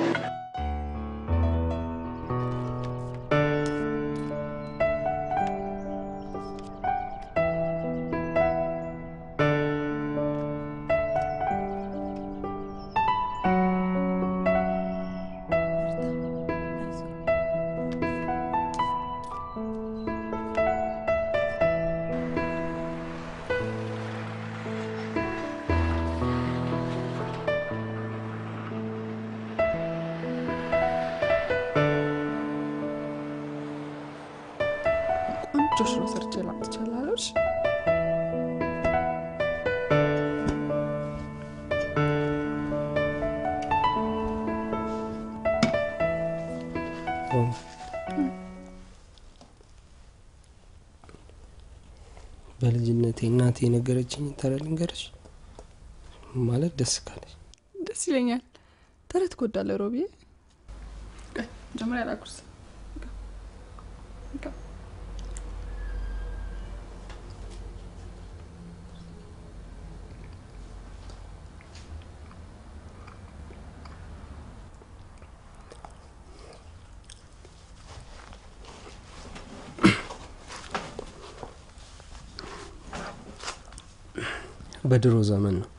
ቆንጆ ሽሮ ሰርቼ ላምጥቻለሁ። እሺ በልጅነቴ እናቴ የነገረችኝ ተረት ልንገርሽ ማለት ደስ ካለሽ ደስ ይለኛል። ተረት ትወዳለህ ሮቢዬ? ቆይ መጀመሪያ ላጉርስ። በድሮ ዘመን ነው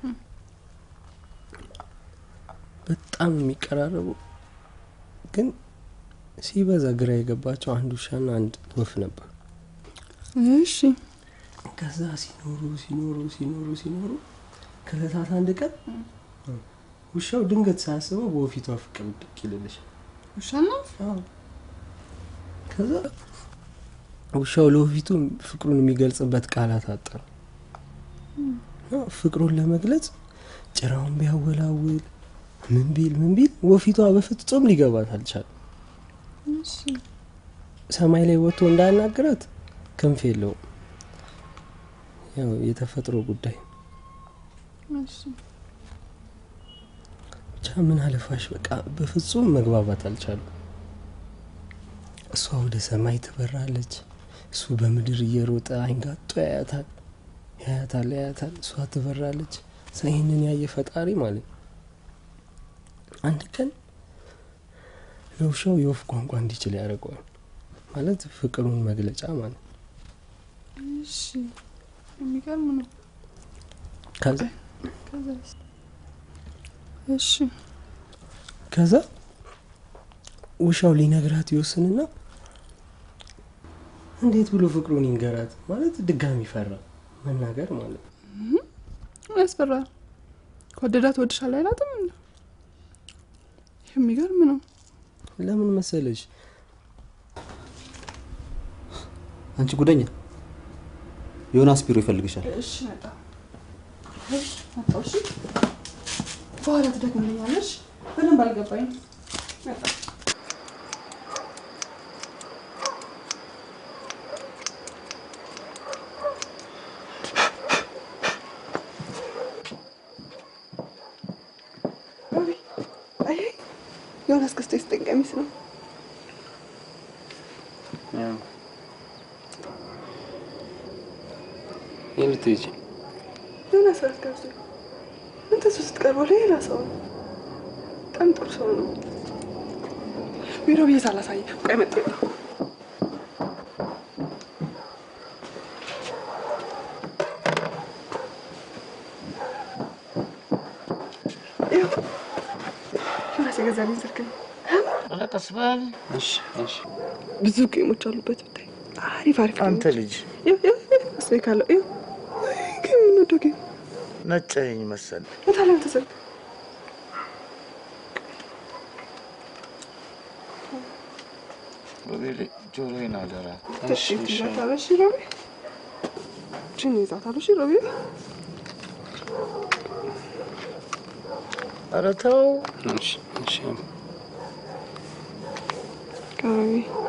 በጣም የሚቀራረቡ ግን ሲበዛ ግራ የገባቸው አንድ ውሻና አንድ ወፍ ነበር። እሺ ከዛ ሲኖሩ ሲኖሩ ሲኖሩ ሲኖሩ ከዕለታት አንድ ቀን ውሻው ድንገት ሳያስበው በወፊቷ ፍቅር ድቅ ይልልሻል። ውሻና ከዛ ውሻው ለወፊቱ ፍቅሩን የሚገልጽበት ቃላት አጠረ። እና ፍቅሩን ለመግለጽ ጭራውን ቢያወላውል ምን ቢል ምን ቢል ወፊቷ በፍጹም ሊገባት አልቻለም። እሺ ሰማይ ላይ ወጥቶ እንዳያናግራት ክንፍ የለውም። ያው የተፈጥሮ ጉዳይ እሺ ብቻ ምን አለፋሽ በቃ በፍጹም መግባባት አልቻሉም። እሷ ወደ ሰማይ ትበራለች፣ እሱ በምድር እየሮጠ አይንጋጦ ያያታል ያያታል ያያታል። እሷ ትበራለች። ሰ- ይህንን ያየ ፈጣሪ ማለት ነው አንድ ቀን ለውሻው የወፍ ቋንቋ እንዲችል ያደርገዋል። ማለት ፍቅሩን መግለጫ ማለት ነው። እሺ የሚገርም ነው። ከዛ ከዛስ? እሺ ከዛ ውሻው ሊነግራት ይወስንና እንዴት ብሎ ፍቅሩን ይንገራት ማለት ድጋሚ ፈራ መናገር ማለት ነው። ምን ያስፈራል? ከወደዳት ወድሻለሁ አይላትም እንዴ? የሚገርም ነው። ለምን መሰለሽ አንቺ ጉደኛ ዮናስ ቢሮ ይፈልግሻል። እሺ መጣ መጣሁ። እሺ በኋላ ትደግምልኛለሽ። በደንብ አልገባኝ። መጣ አየህ ዮናስ ገዝቶ የሰጠኝ ቀሚስ ነው። ይህ ልትሄጂ ዮናስ ራት ጋብዞ አንተ እሱ ስትቀርበው ሌላ ሰው ነው። በጣም ጥሩ ሰው ነው። ቢሮ ብዬ ሳላሳይ ቆይ መጣሁ። ዮናስ የገዛልኝ ስልክ ነው። ኧረ ቀስ በል እሺ እሺ ብዙ ጌሞች አሉበት ብታይ። አሪፍ አሪፍ አንተ ልጅ እሱ ካለው ይኸው ጌም የምንወደው ጌም ነጨኝ መሰል የታለ አንተ ስልክ? ሮቤል ጆሮዬን አደራ። እሺ እሺ ይዛታለሽ ሮቤ ችን ይዛታለሽ ሮቤ ኧረ ተው እሺ እሺ ሮቤ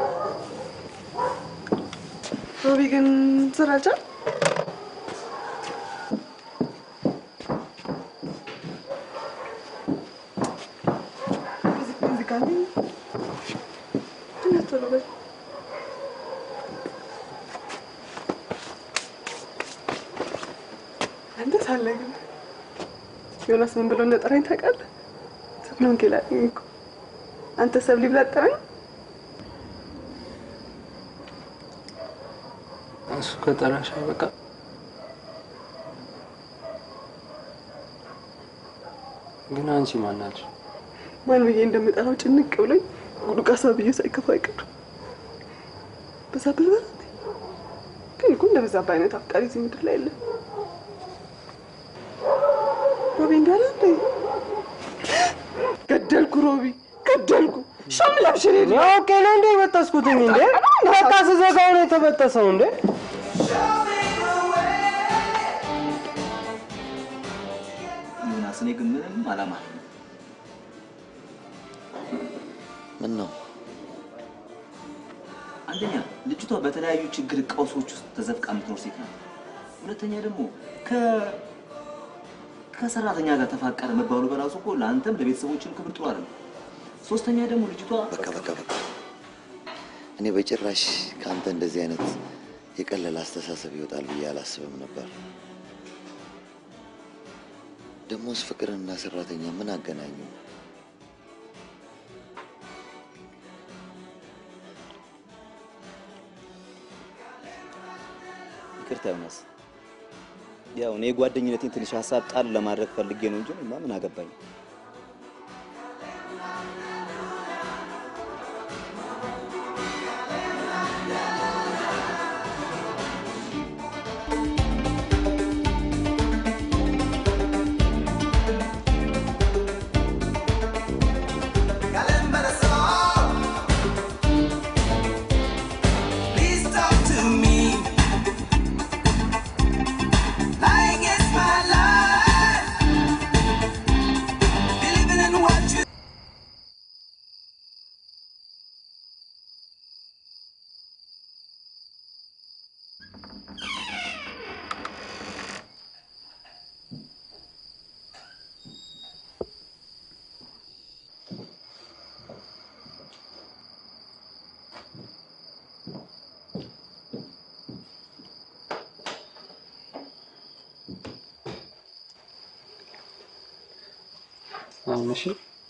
ሮቤ ግን ስራ አልቻል እዚህ ጋር ነኝ። ትንሽ ቶሎ በል። አንተ ሳለ ግን ዮናስ ምን ብሎ እንደጠራኝ ታውቃለህ? ሰብለ ወንጌል አለኝ እኮ አንተ ሰብሊ ብላ ጠራኝ። እሱ ከጠራሽ በቃ ግን አንቺ ማን ናቸው? ማን ብዬ እንደምጠራው ጭንቅ ብሎኝ ጉዱቃሳ ብዬ ሳይከፋ አይቀርም። በዛብህ በላት ግን እኮ እንደ በዛብህ አይነት አፍቃሪ እዚህ ምድር ላይ የለም። ሮቢ እንዳለ እንደ ገደልኩ፣ ሮቢ ገደልኩ። ሻምላሽ ኦኬ ነው እንደ የበጠስኩትኝ እንዴ? በቃ ስዘጋው ነው የተበጠሰው እንዴ? ዮናስ፣ እኔ ግን ምንም አላማ ምን ነው አንደኛ ልጅቷ በተለያዩ ችግር ቀውሶች ውስጥ ተዘፍቃ የምትኖር ሴት ናት። ሁለተኛ ደግሞ ከ ከሰራተኛ ጋር ተፋቀረ መባሉ በራሱ እኮ ለአንተም ለቤተሰቦችም ክብር ጥሩ አይደለም። ሶስተኛ ደግሞ ልጅቷ በቃ በቃ በቃ እኔ በጭራሽ ከአንተ እንደዚህ አይነት የቀለለ አስተሳሰብ ይወጣል ብዬ አላስብም ነበር። ደሞስ ፍቅርንና ሰራተኛ ምን አገናኙ? ይቅርታ ዮናስ፣ ያው እኔ የጓደኝነቴን ትንሽ ሀሳብ ጣል ለማድረግ ፈልጌ ነው እንጂ እኔማ ምን አገባኝ። Please talk to me. Lying is my life. Believing in what you. አሁን እሺ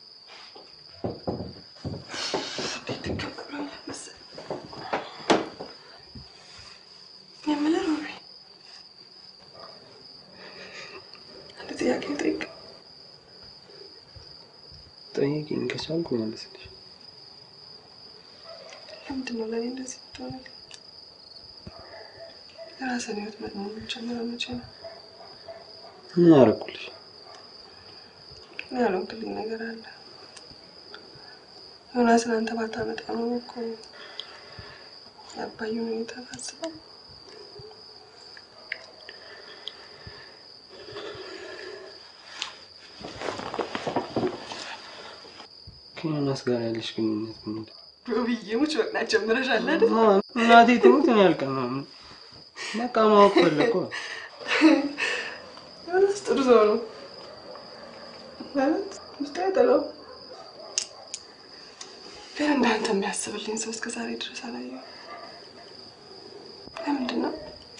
የምልህ ሮቢ አንድ ጥያቄ ጠይቅ። ጠይቂኝ፣ ከቻልኩ መልስልሽ። ለምንድን ነው ለእኔ እንደዚህ የምትሆንልኝ? የራስን ህይወት መኖር የምጀምረው መቼ ነው? ምን አደረኩልሽ? እኔ ያልሆንክልኝ ነገር አለ። ዮናስን አንተ ባታመጣ ነው እኮ የአባዩን ሁኔታ ታስበው ከዮናስ ጋር ያለሽ ግንኙነት ምንድን ነው? ሮቢዬ ሙች በቅናት ጀምረሻል አይደል? እናቴ ትሙት እኔ አልቀናም። በቃ ማወቅ ፈለኩ። ዮናስ ጥሩ ሰው ነው ማለት ውስጥ አይጠላው። ግን እንዳንተ የሚያስብልኝ ሰው እስከ ዛሬ ድረስ አላየሁም። ለምንድን ነው?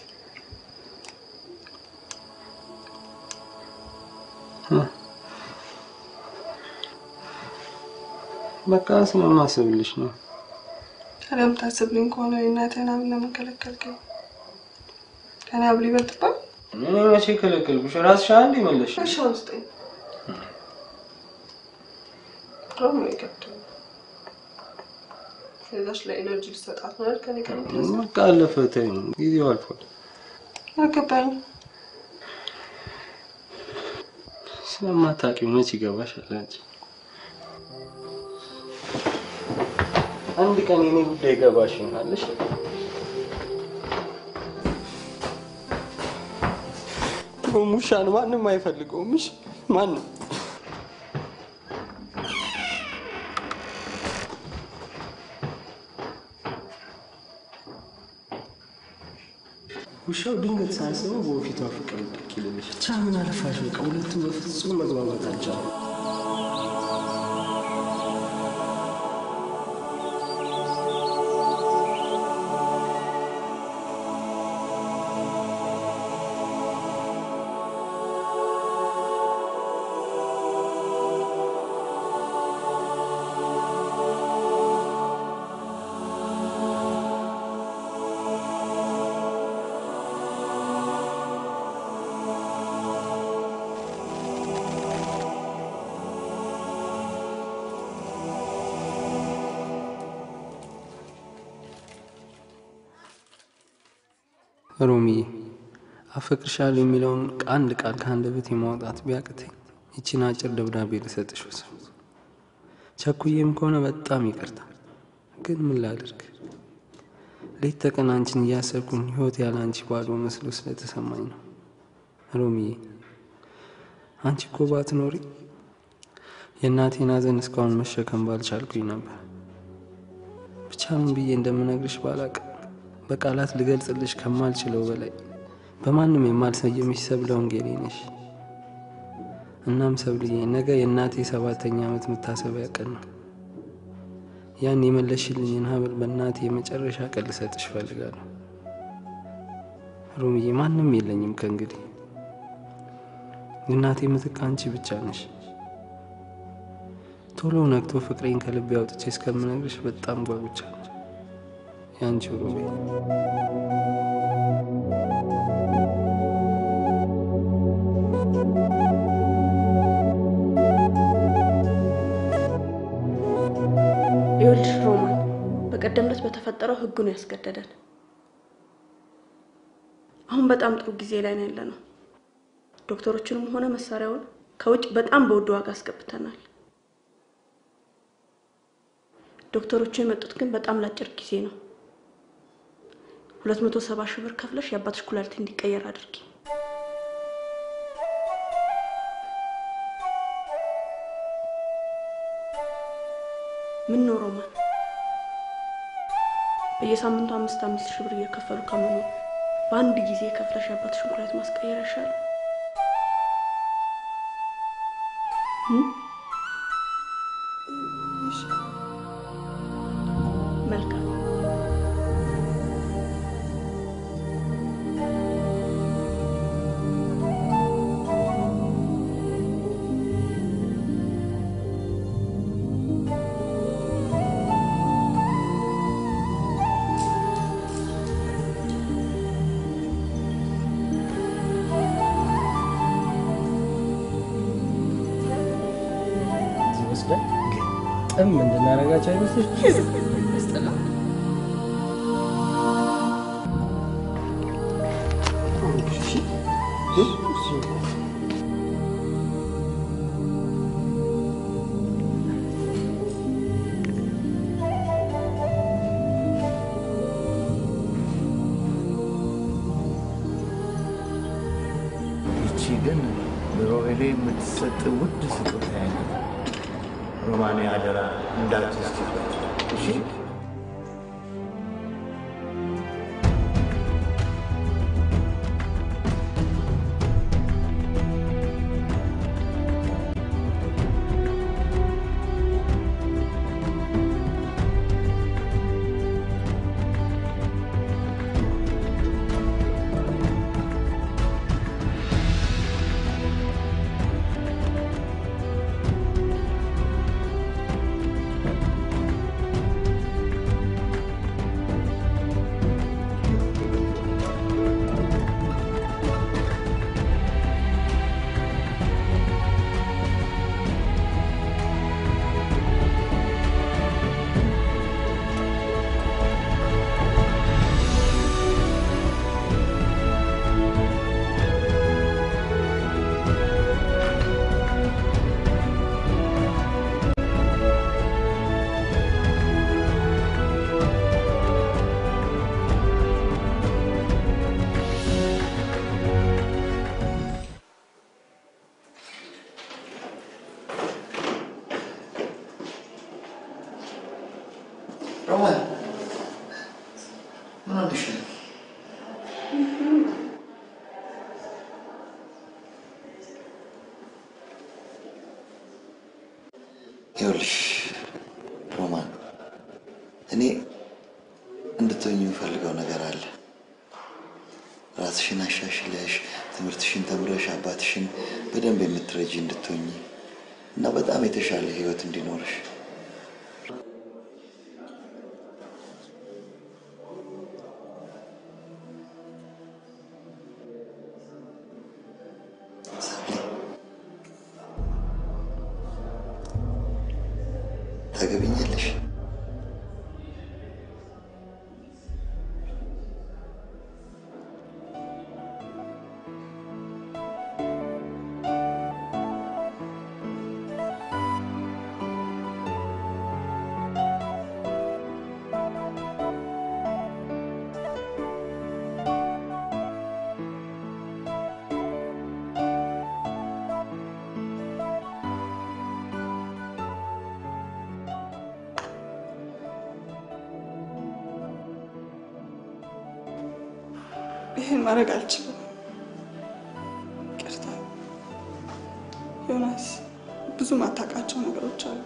በቃ ስለማስብልሽ ነው። ታዲያ የምታስብልኝ ከሆነ የእናትህን ሀብል ለምን ከለከልከኝ? ከኔ ሀብል ይበልጥባል? እኔ መቼ ከለከልኩሽ? ራስሽ አንድ መለሽ። እሺ አሁን ስጠኝ። በጣም ነው የከብደው። ስለዛች ለኤነርጂ ልሰጣት ነው አይደል? ከኔ ጋር የምትነሳው? በቃ አለፈ፣ ተይኝ፣ ጊዜው አልፏል። አልገባኝም። ስለማታውቂው መች ይገባሻል አንቺ። አንድ ቀን የኔ ጉዳይ ይገባሽ ይሆናልሽ። ሙሻን ማንም አይፈልገውም። እሺ ማንም ውሻው ድንገት ሳያስበው በፊቷ ፍቅር ብቅ ይልልሽ። ብቻ ምን አለፋሽ በቃ ሁለቱም በፍጹም መግባባት አልቻሉም። ሮሚዬ አፈቅርሻለሁ የሚለውን አንድ ቃል ከአንደበቴ ማውጣት ቢያቅተኝ ይቺን አጭር ደብዳቤ ልሰጥሽ ወስን። ቸኩዬም ከሆነ በጣም ይቅርታ፣ ግን ምን ላድርግ? ሌት ተቀን አንቺን እያሰብኩኝ ህይወት ያለ አንቺ ባዶ መስሎ ስለተሰማኝ ነው። ሮሚዬ አንቺ እኮ ባትኖሪ የእናቴን ሐዘን እስካሁን መሸከም ባልቻልኩኝ ነበር። ብቻ ምን ብዬ እንደምነግርሽ ባላቅም በቃላት ልገልጽልሽ ከማልችለው በላይ በማንም የማልሰየምሽ ሰብለ ወንጌሌ ነሽ። እናም ሰብልዬ ነገ የእናቴ ሰባተኛ ዓመት መታሰቢያ ቀን ነው። ያን የመለሽልኝን ሀብል በእናቴ የመጨረሻ ቀን ልሰጥሽ እፈልጋለሁ። ሮምዬ ማንም የለኝም ከእንግዲህ የእናቴ ምትክ አንቺ ብቻ ነሽ። ቶሎ ነግቶ ፍቅሬን ከልቤ አውጥቼ እስከምነግርሽ በጣም ጓጉቻለሁ። ያንቺ ሮቤ ይኸውልሽ ሮማን፣ በቀደም ዕለት በተፈጠረው ህጉ ነው ያስገደደን። አሁን በጣም ጥሩ ጊዜ ላይ ነው ያለነው። ዶክተሮችንም ሆነ መሳሪያውን ከውጭ በጣም በውድ ዋጋ አስገብተናል። ዶክተሮቹ የመጡት ግን በጣም ለአጭር ጊዜ ነው። ሁለት መቶ ሰባ ሺህ ብር ከፍለሽ የአባትሽ ኩላሊት እንዲቀየር አድርጊ። ምን ነው ሮማን፣ በየሳምንቱ አምስት አምስት ሺህ ብር እየከፈሉ ከመኖር በአንድ ጊዜ ከፍለሽ የአባትሽን ኩላሊት ማስቀየር ያሻል። መልካም ወስደን ጥም እንድናረጋቸው አይመስልሽ? ይቺ ግን ለሮቤሌ የምትሰጥ ውድ ስጦታ ያለ ሮማኔ አደራ እንዳትስቲበት እሺ ሮማን ምን ሆነሽ ነው? ይኸውልሽ ሮማን፣ እኔ እንድትሆኝ የምፈልገው ነገር አለ። ራስሽን አሻሽለሽ ትምህርትሽን ተምረሽ አባትሽን በደንብ የምትረጂ እንድትሆኝ እና በጣም የተሻለ ህይወት እንዲኖርሽ ታገቢኛለሽ? ይህን ማድረግ አልችልም። ይቅርታ ዮናስ፣ ብዙ ማታውቃቸው ነገሮች አሉ።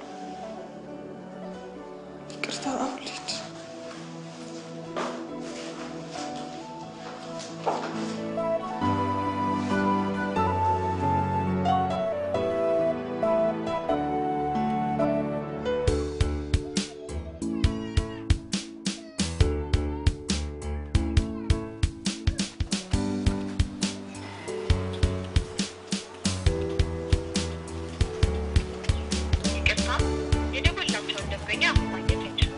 ይቅርታ አሁን ልሂድ። ይቅርታ የደወላቸውን ደንበኛ ማግኘት አይችሉም።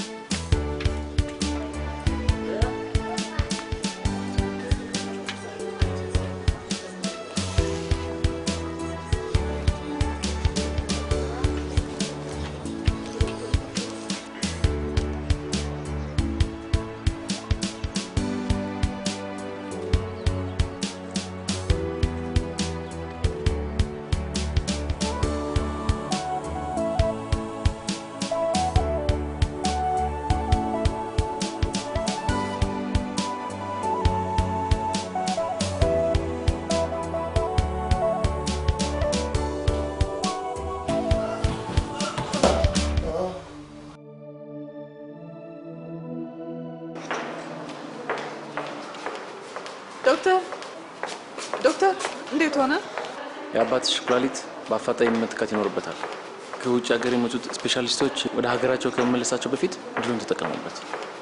ዶክተር ዶክተር፣ እንዴት ሆነ? የአባትሽ ኩላሊት በአፋጣኝ መተካት ይኖርበታል። ከውጭ ሀገር የመጡት ስፔሻሊስቶች ወደ ሀገራቸው ከመመለሳቸው በፊት ድሉን ተጠቀሙበት።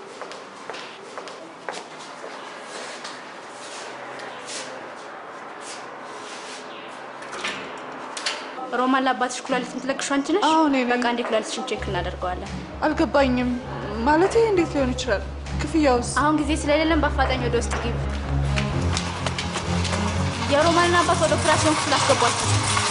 ሮማን ለአባትሽ ኩላሊት የምትለግሺው አንቺ ነሽ? አዎ፣ እኔ ነኝ። በቃ እንዴ ኩላሊትሽን ቼክ እናደርገዋለን። አልገባኝም። ማለቴ እንዴት ሊሆን ይችላል? ክፍያውስ? አሁን ጊዜ ስለሌለን በአፋጣኝ ወደ ውስጥ ግቢ። የሮማንን አባት ወደ ኦፕራሲዮን ክፍል አስገቧቸው።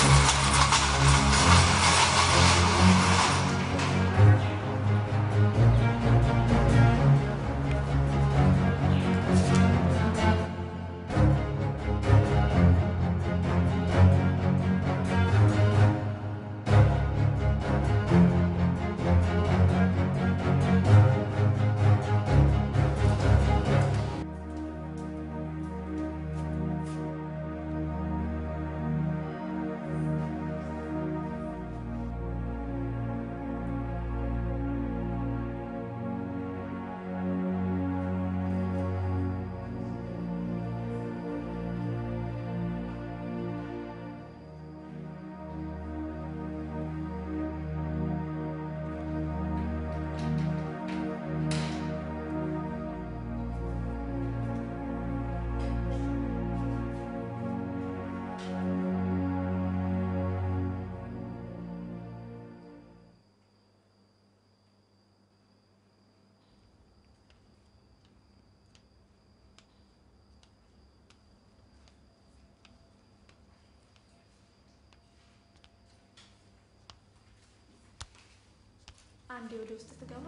አንዴ ወደ ውስጥ ትገባ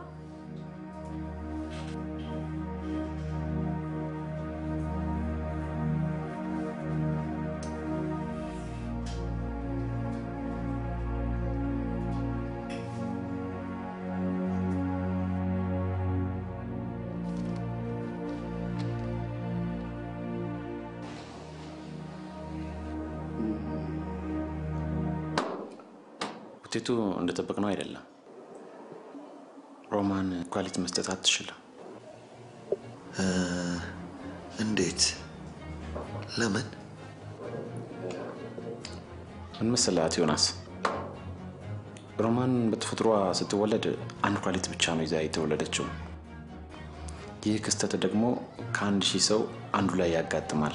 ውጤቱ እንደጠበቅነው አይደለም። ሮማን ኳሊቲ መስጠት አትችልም። እ፣ እንዴት? ለምን? ምን መሰለህ አቶ ዮናስ፣ ሮማን በተፈጥሯ ስትወለድ አንድ ኳሊቲ ብቻ ነው ይዛ የተወለደችው። ይህ ክስተት ደግሞ ከአንድ ሺህ ሰው አንዱ ላይ ያጋጥማል።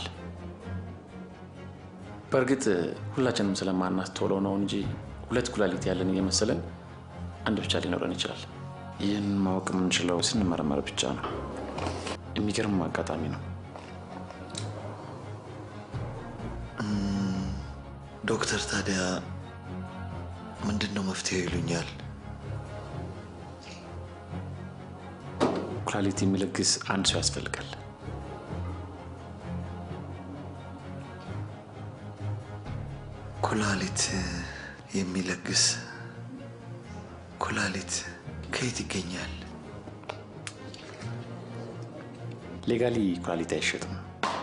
በእርግጥ ሁላችንም ስለማናስተውለው ነው እንጂ ሁለት ኩላሊት ያለን እየመሰለን አንድ ብቻ ሊኖረን ይችላል። ይህን ማወቅ የምንችለው ስንመረመር ብቻ ነው። የሚገርም አጋጣሚ ነው። እም፣ ዶክተር ታዲያ ምንድን ነው መፍትሄው ይሉኛል? ኩላሊት የሚለግስ አንድ ሰው ያስፈልጋል። ኩላሊት የሚለግስ ኩላሊት ከየት ይገኛል? ሌጋሊ ኩላሊት አይሸጥም።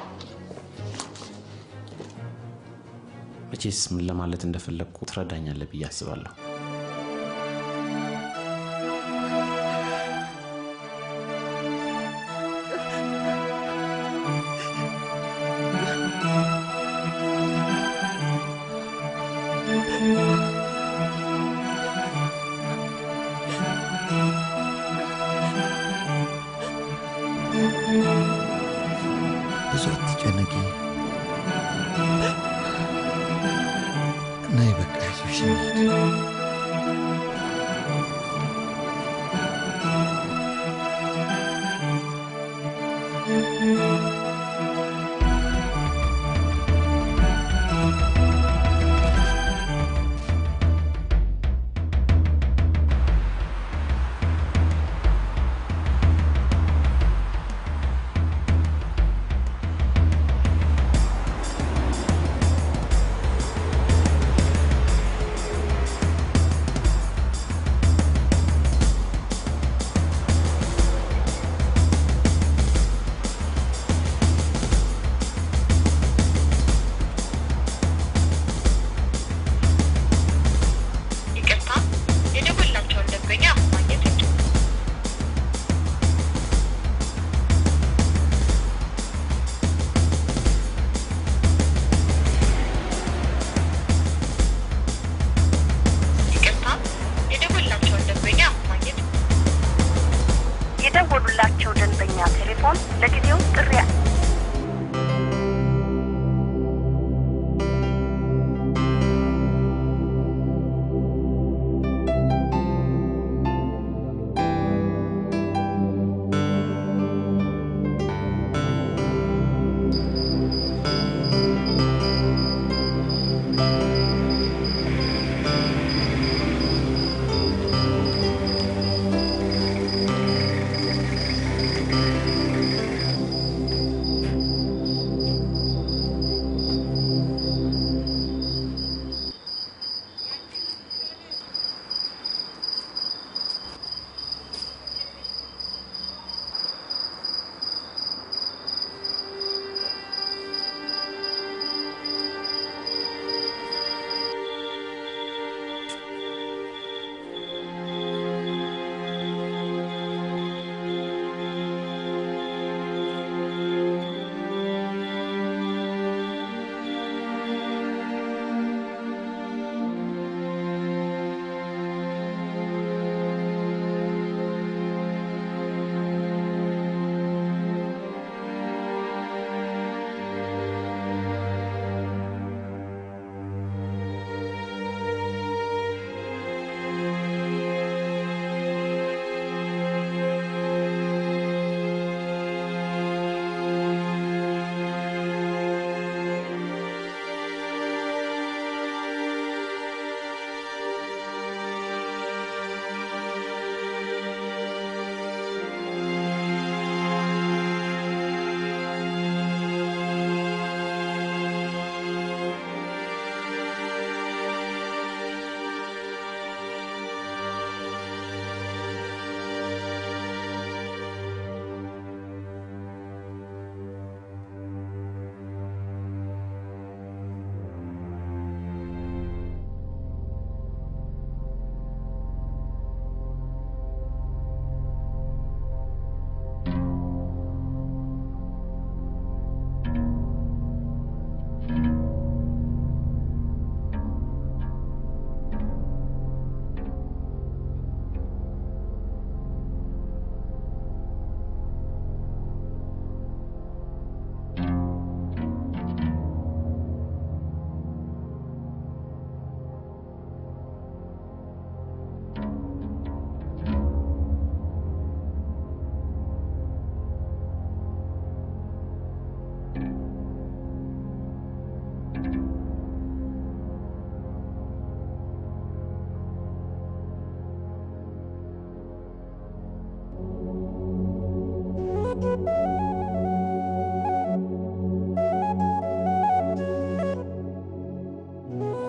መቼስ ምን ለማለት እንደፈለግኩ ትረዳኛለህ ብዬ አስባለሁ። ብዙ አትጨነቂ። ነይ በቃ ይዞሽ እንሂድ።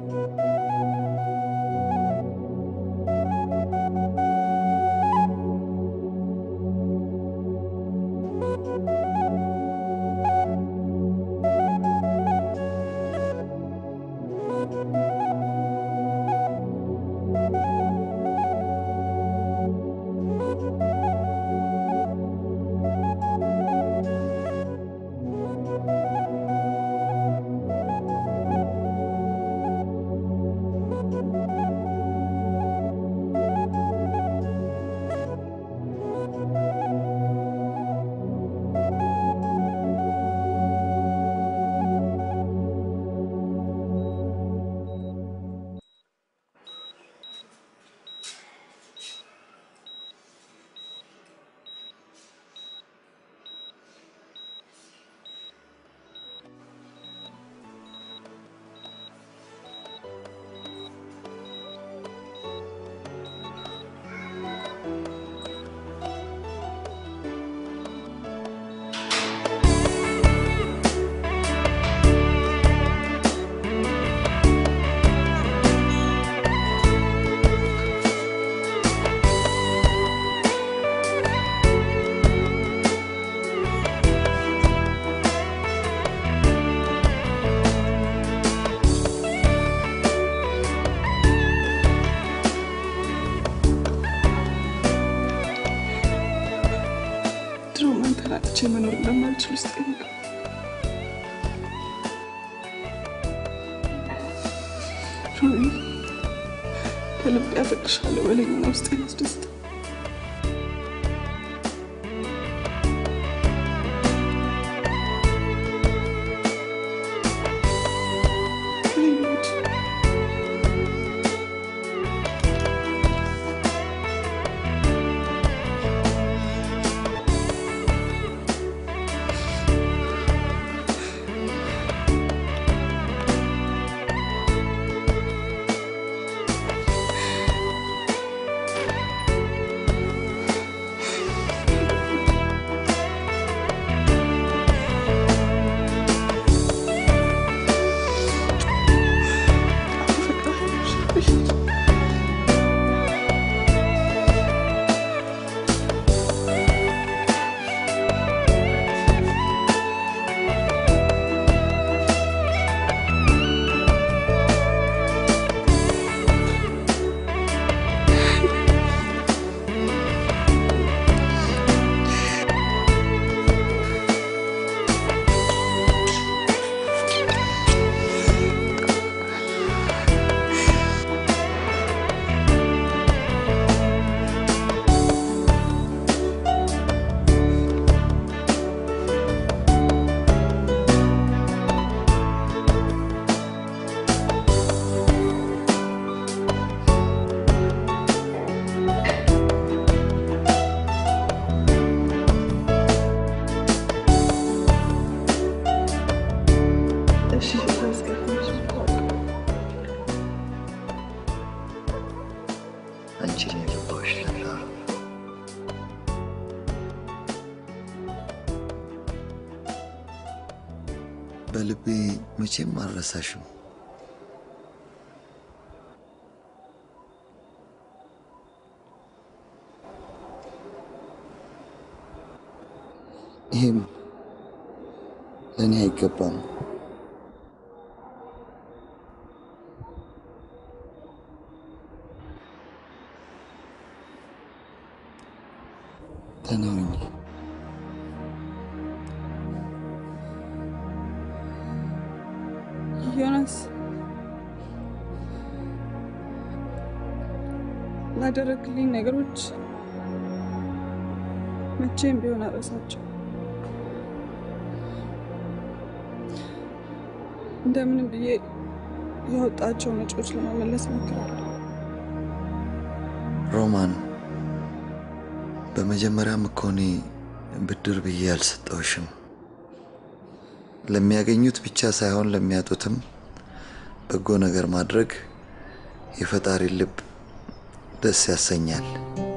ድሮም አንተን አጥቼ መኖር እንደማልችል ውስጥ ይነግር ሮቢ ከልብ ያፈቅርሻለሁ በለኝና ውስጥ ያስደስት አንቺን የገባሽ ለታ በልቤ መቼም አልረሳሽም። ይህም ለእኔ አይገባም። ደህና ሁኚ። ዮናስ ላደረግልኝ ነገሮች መቼም ቢሆን አረሳቸው። እንደምንም ብዬ ያወጣቸውን ወጪዎች ለመመለስ ሞክራለሁ። ሮማን፣ በመጀመሪያም እኮ እኔ ብድር ብዬ አልሰጠውሽም። ለሚያገኙት ብቻ ሳይሆን ለሚያጡትም በጎ ነገር ማድረግ የፈጣሪ ልብ ደስ ያሰኛል።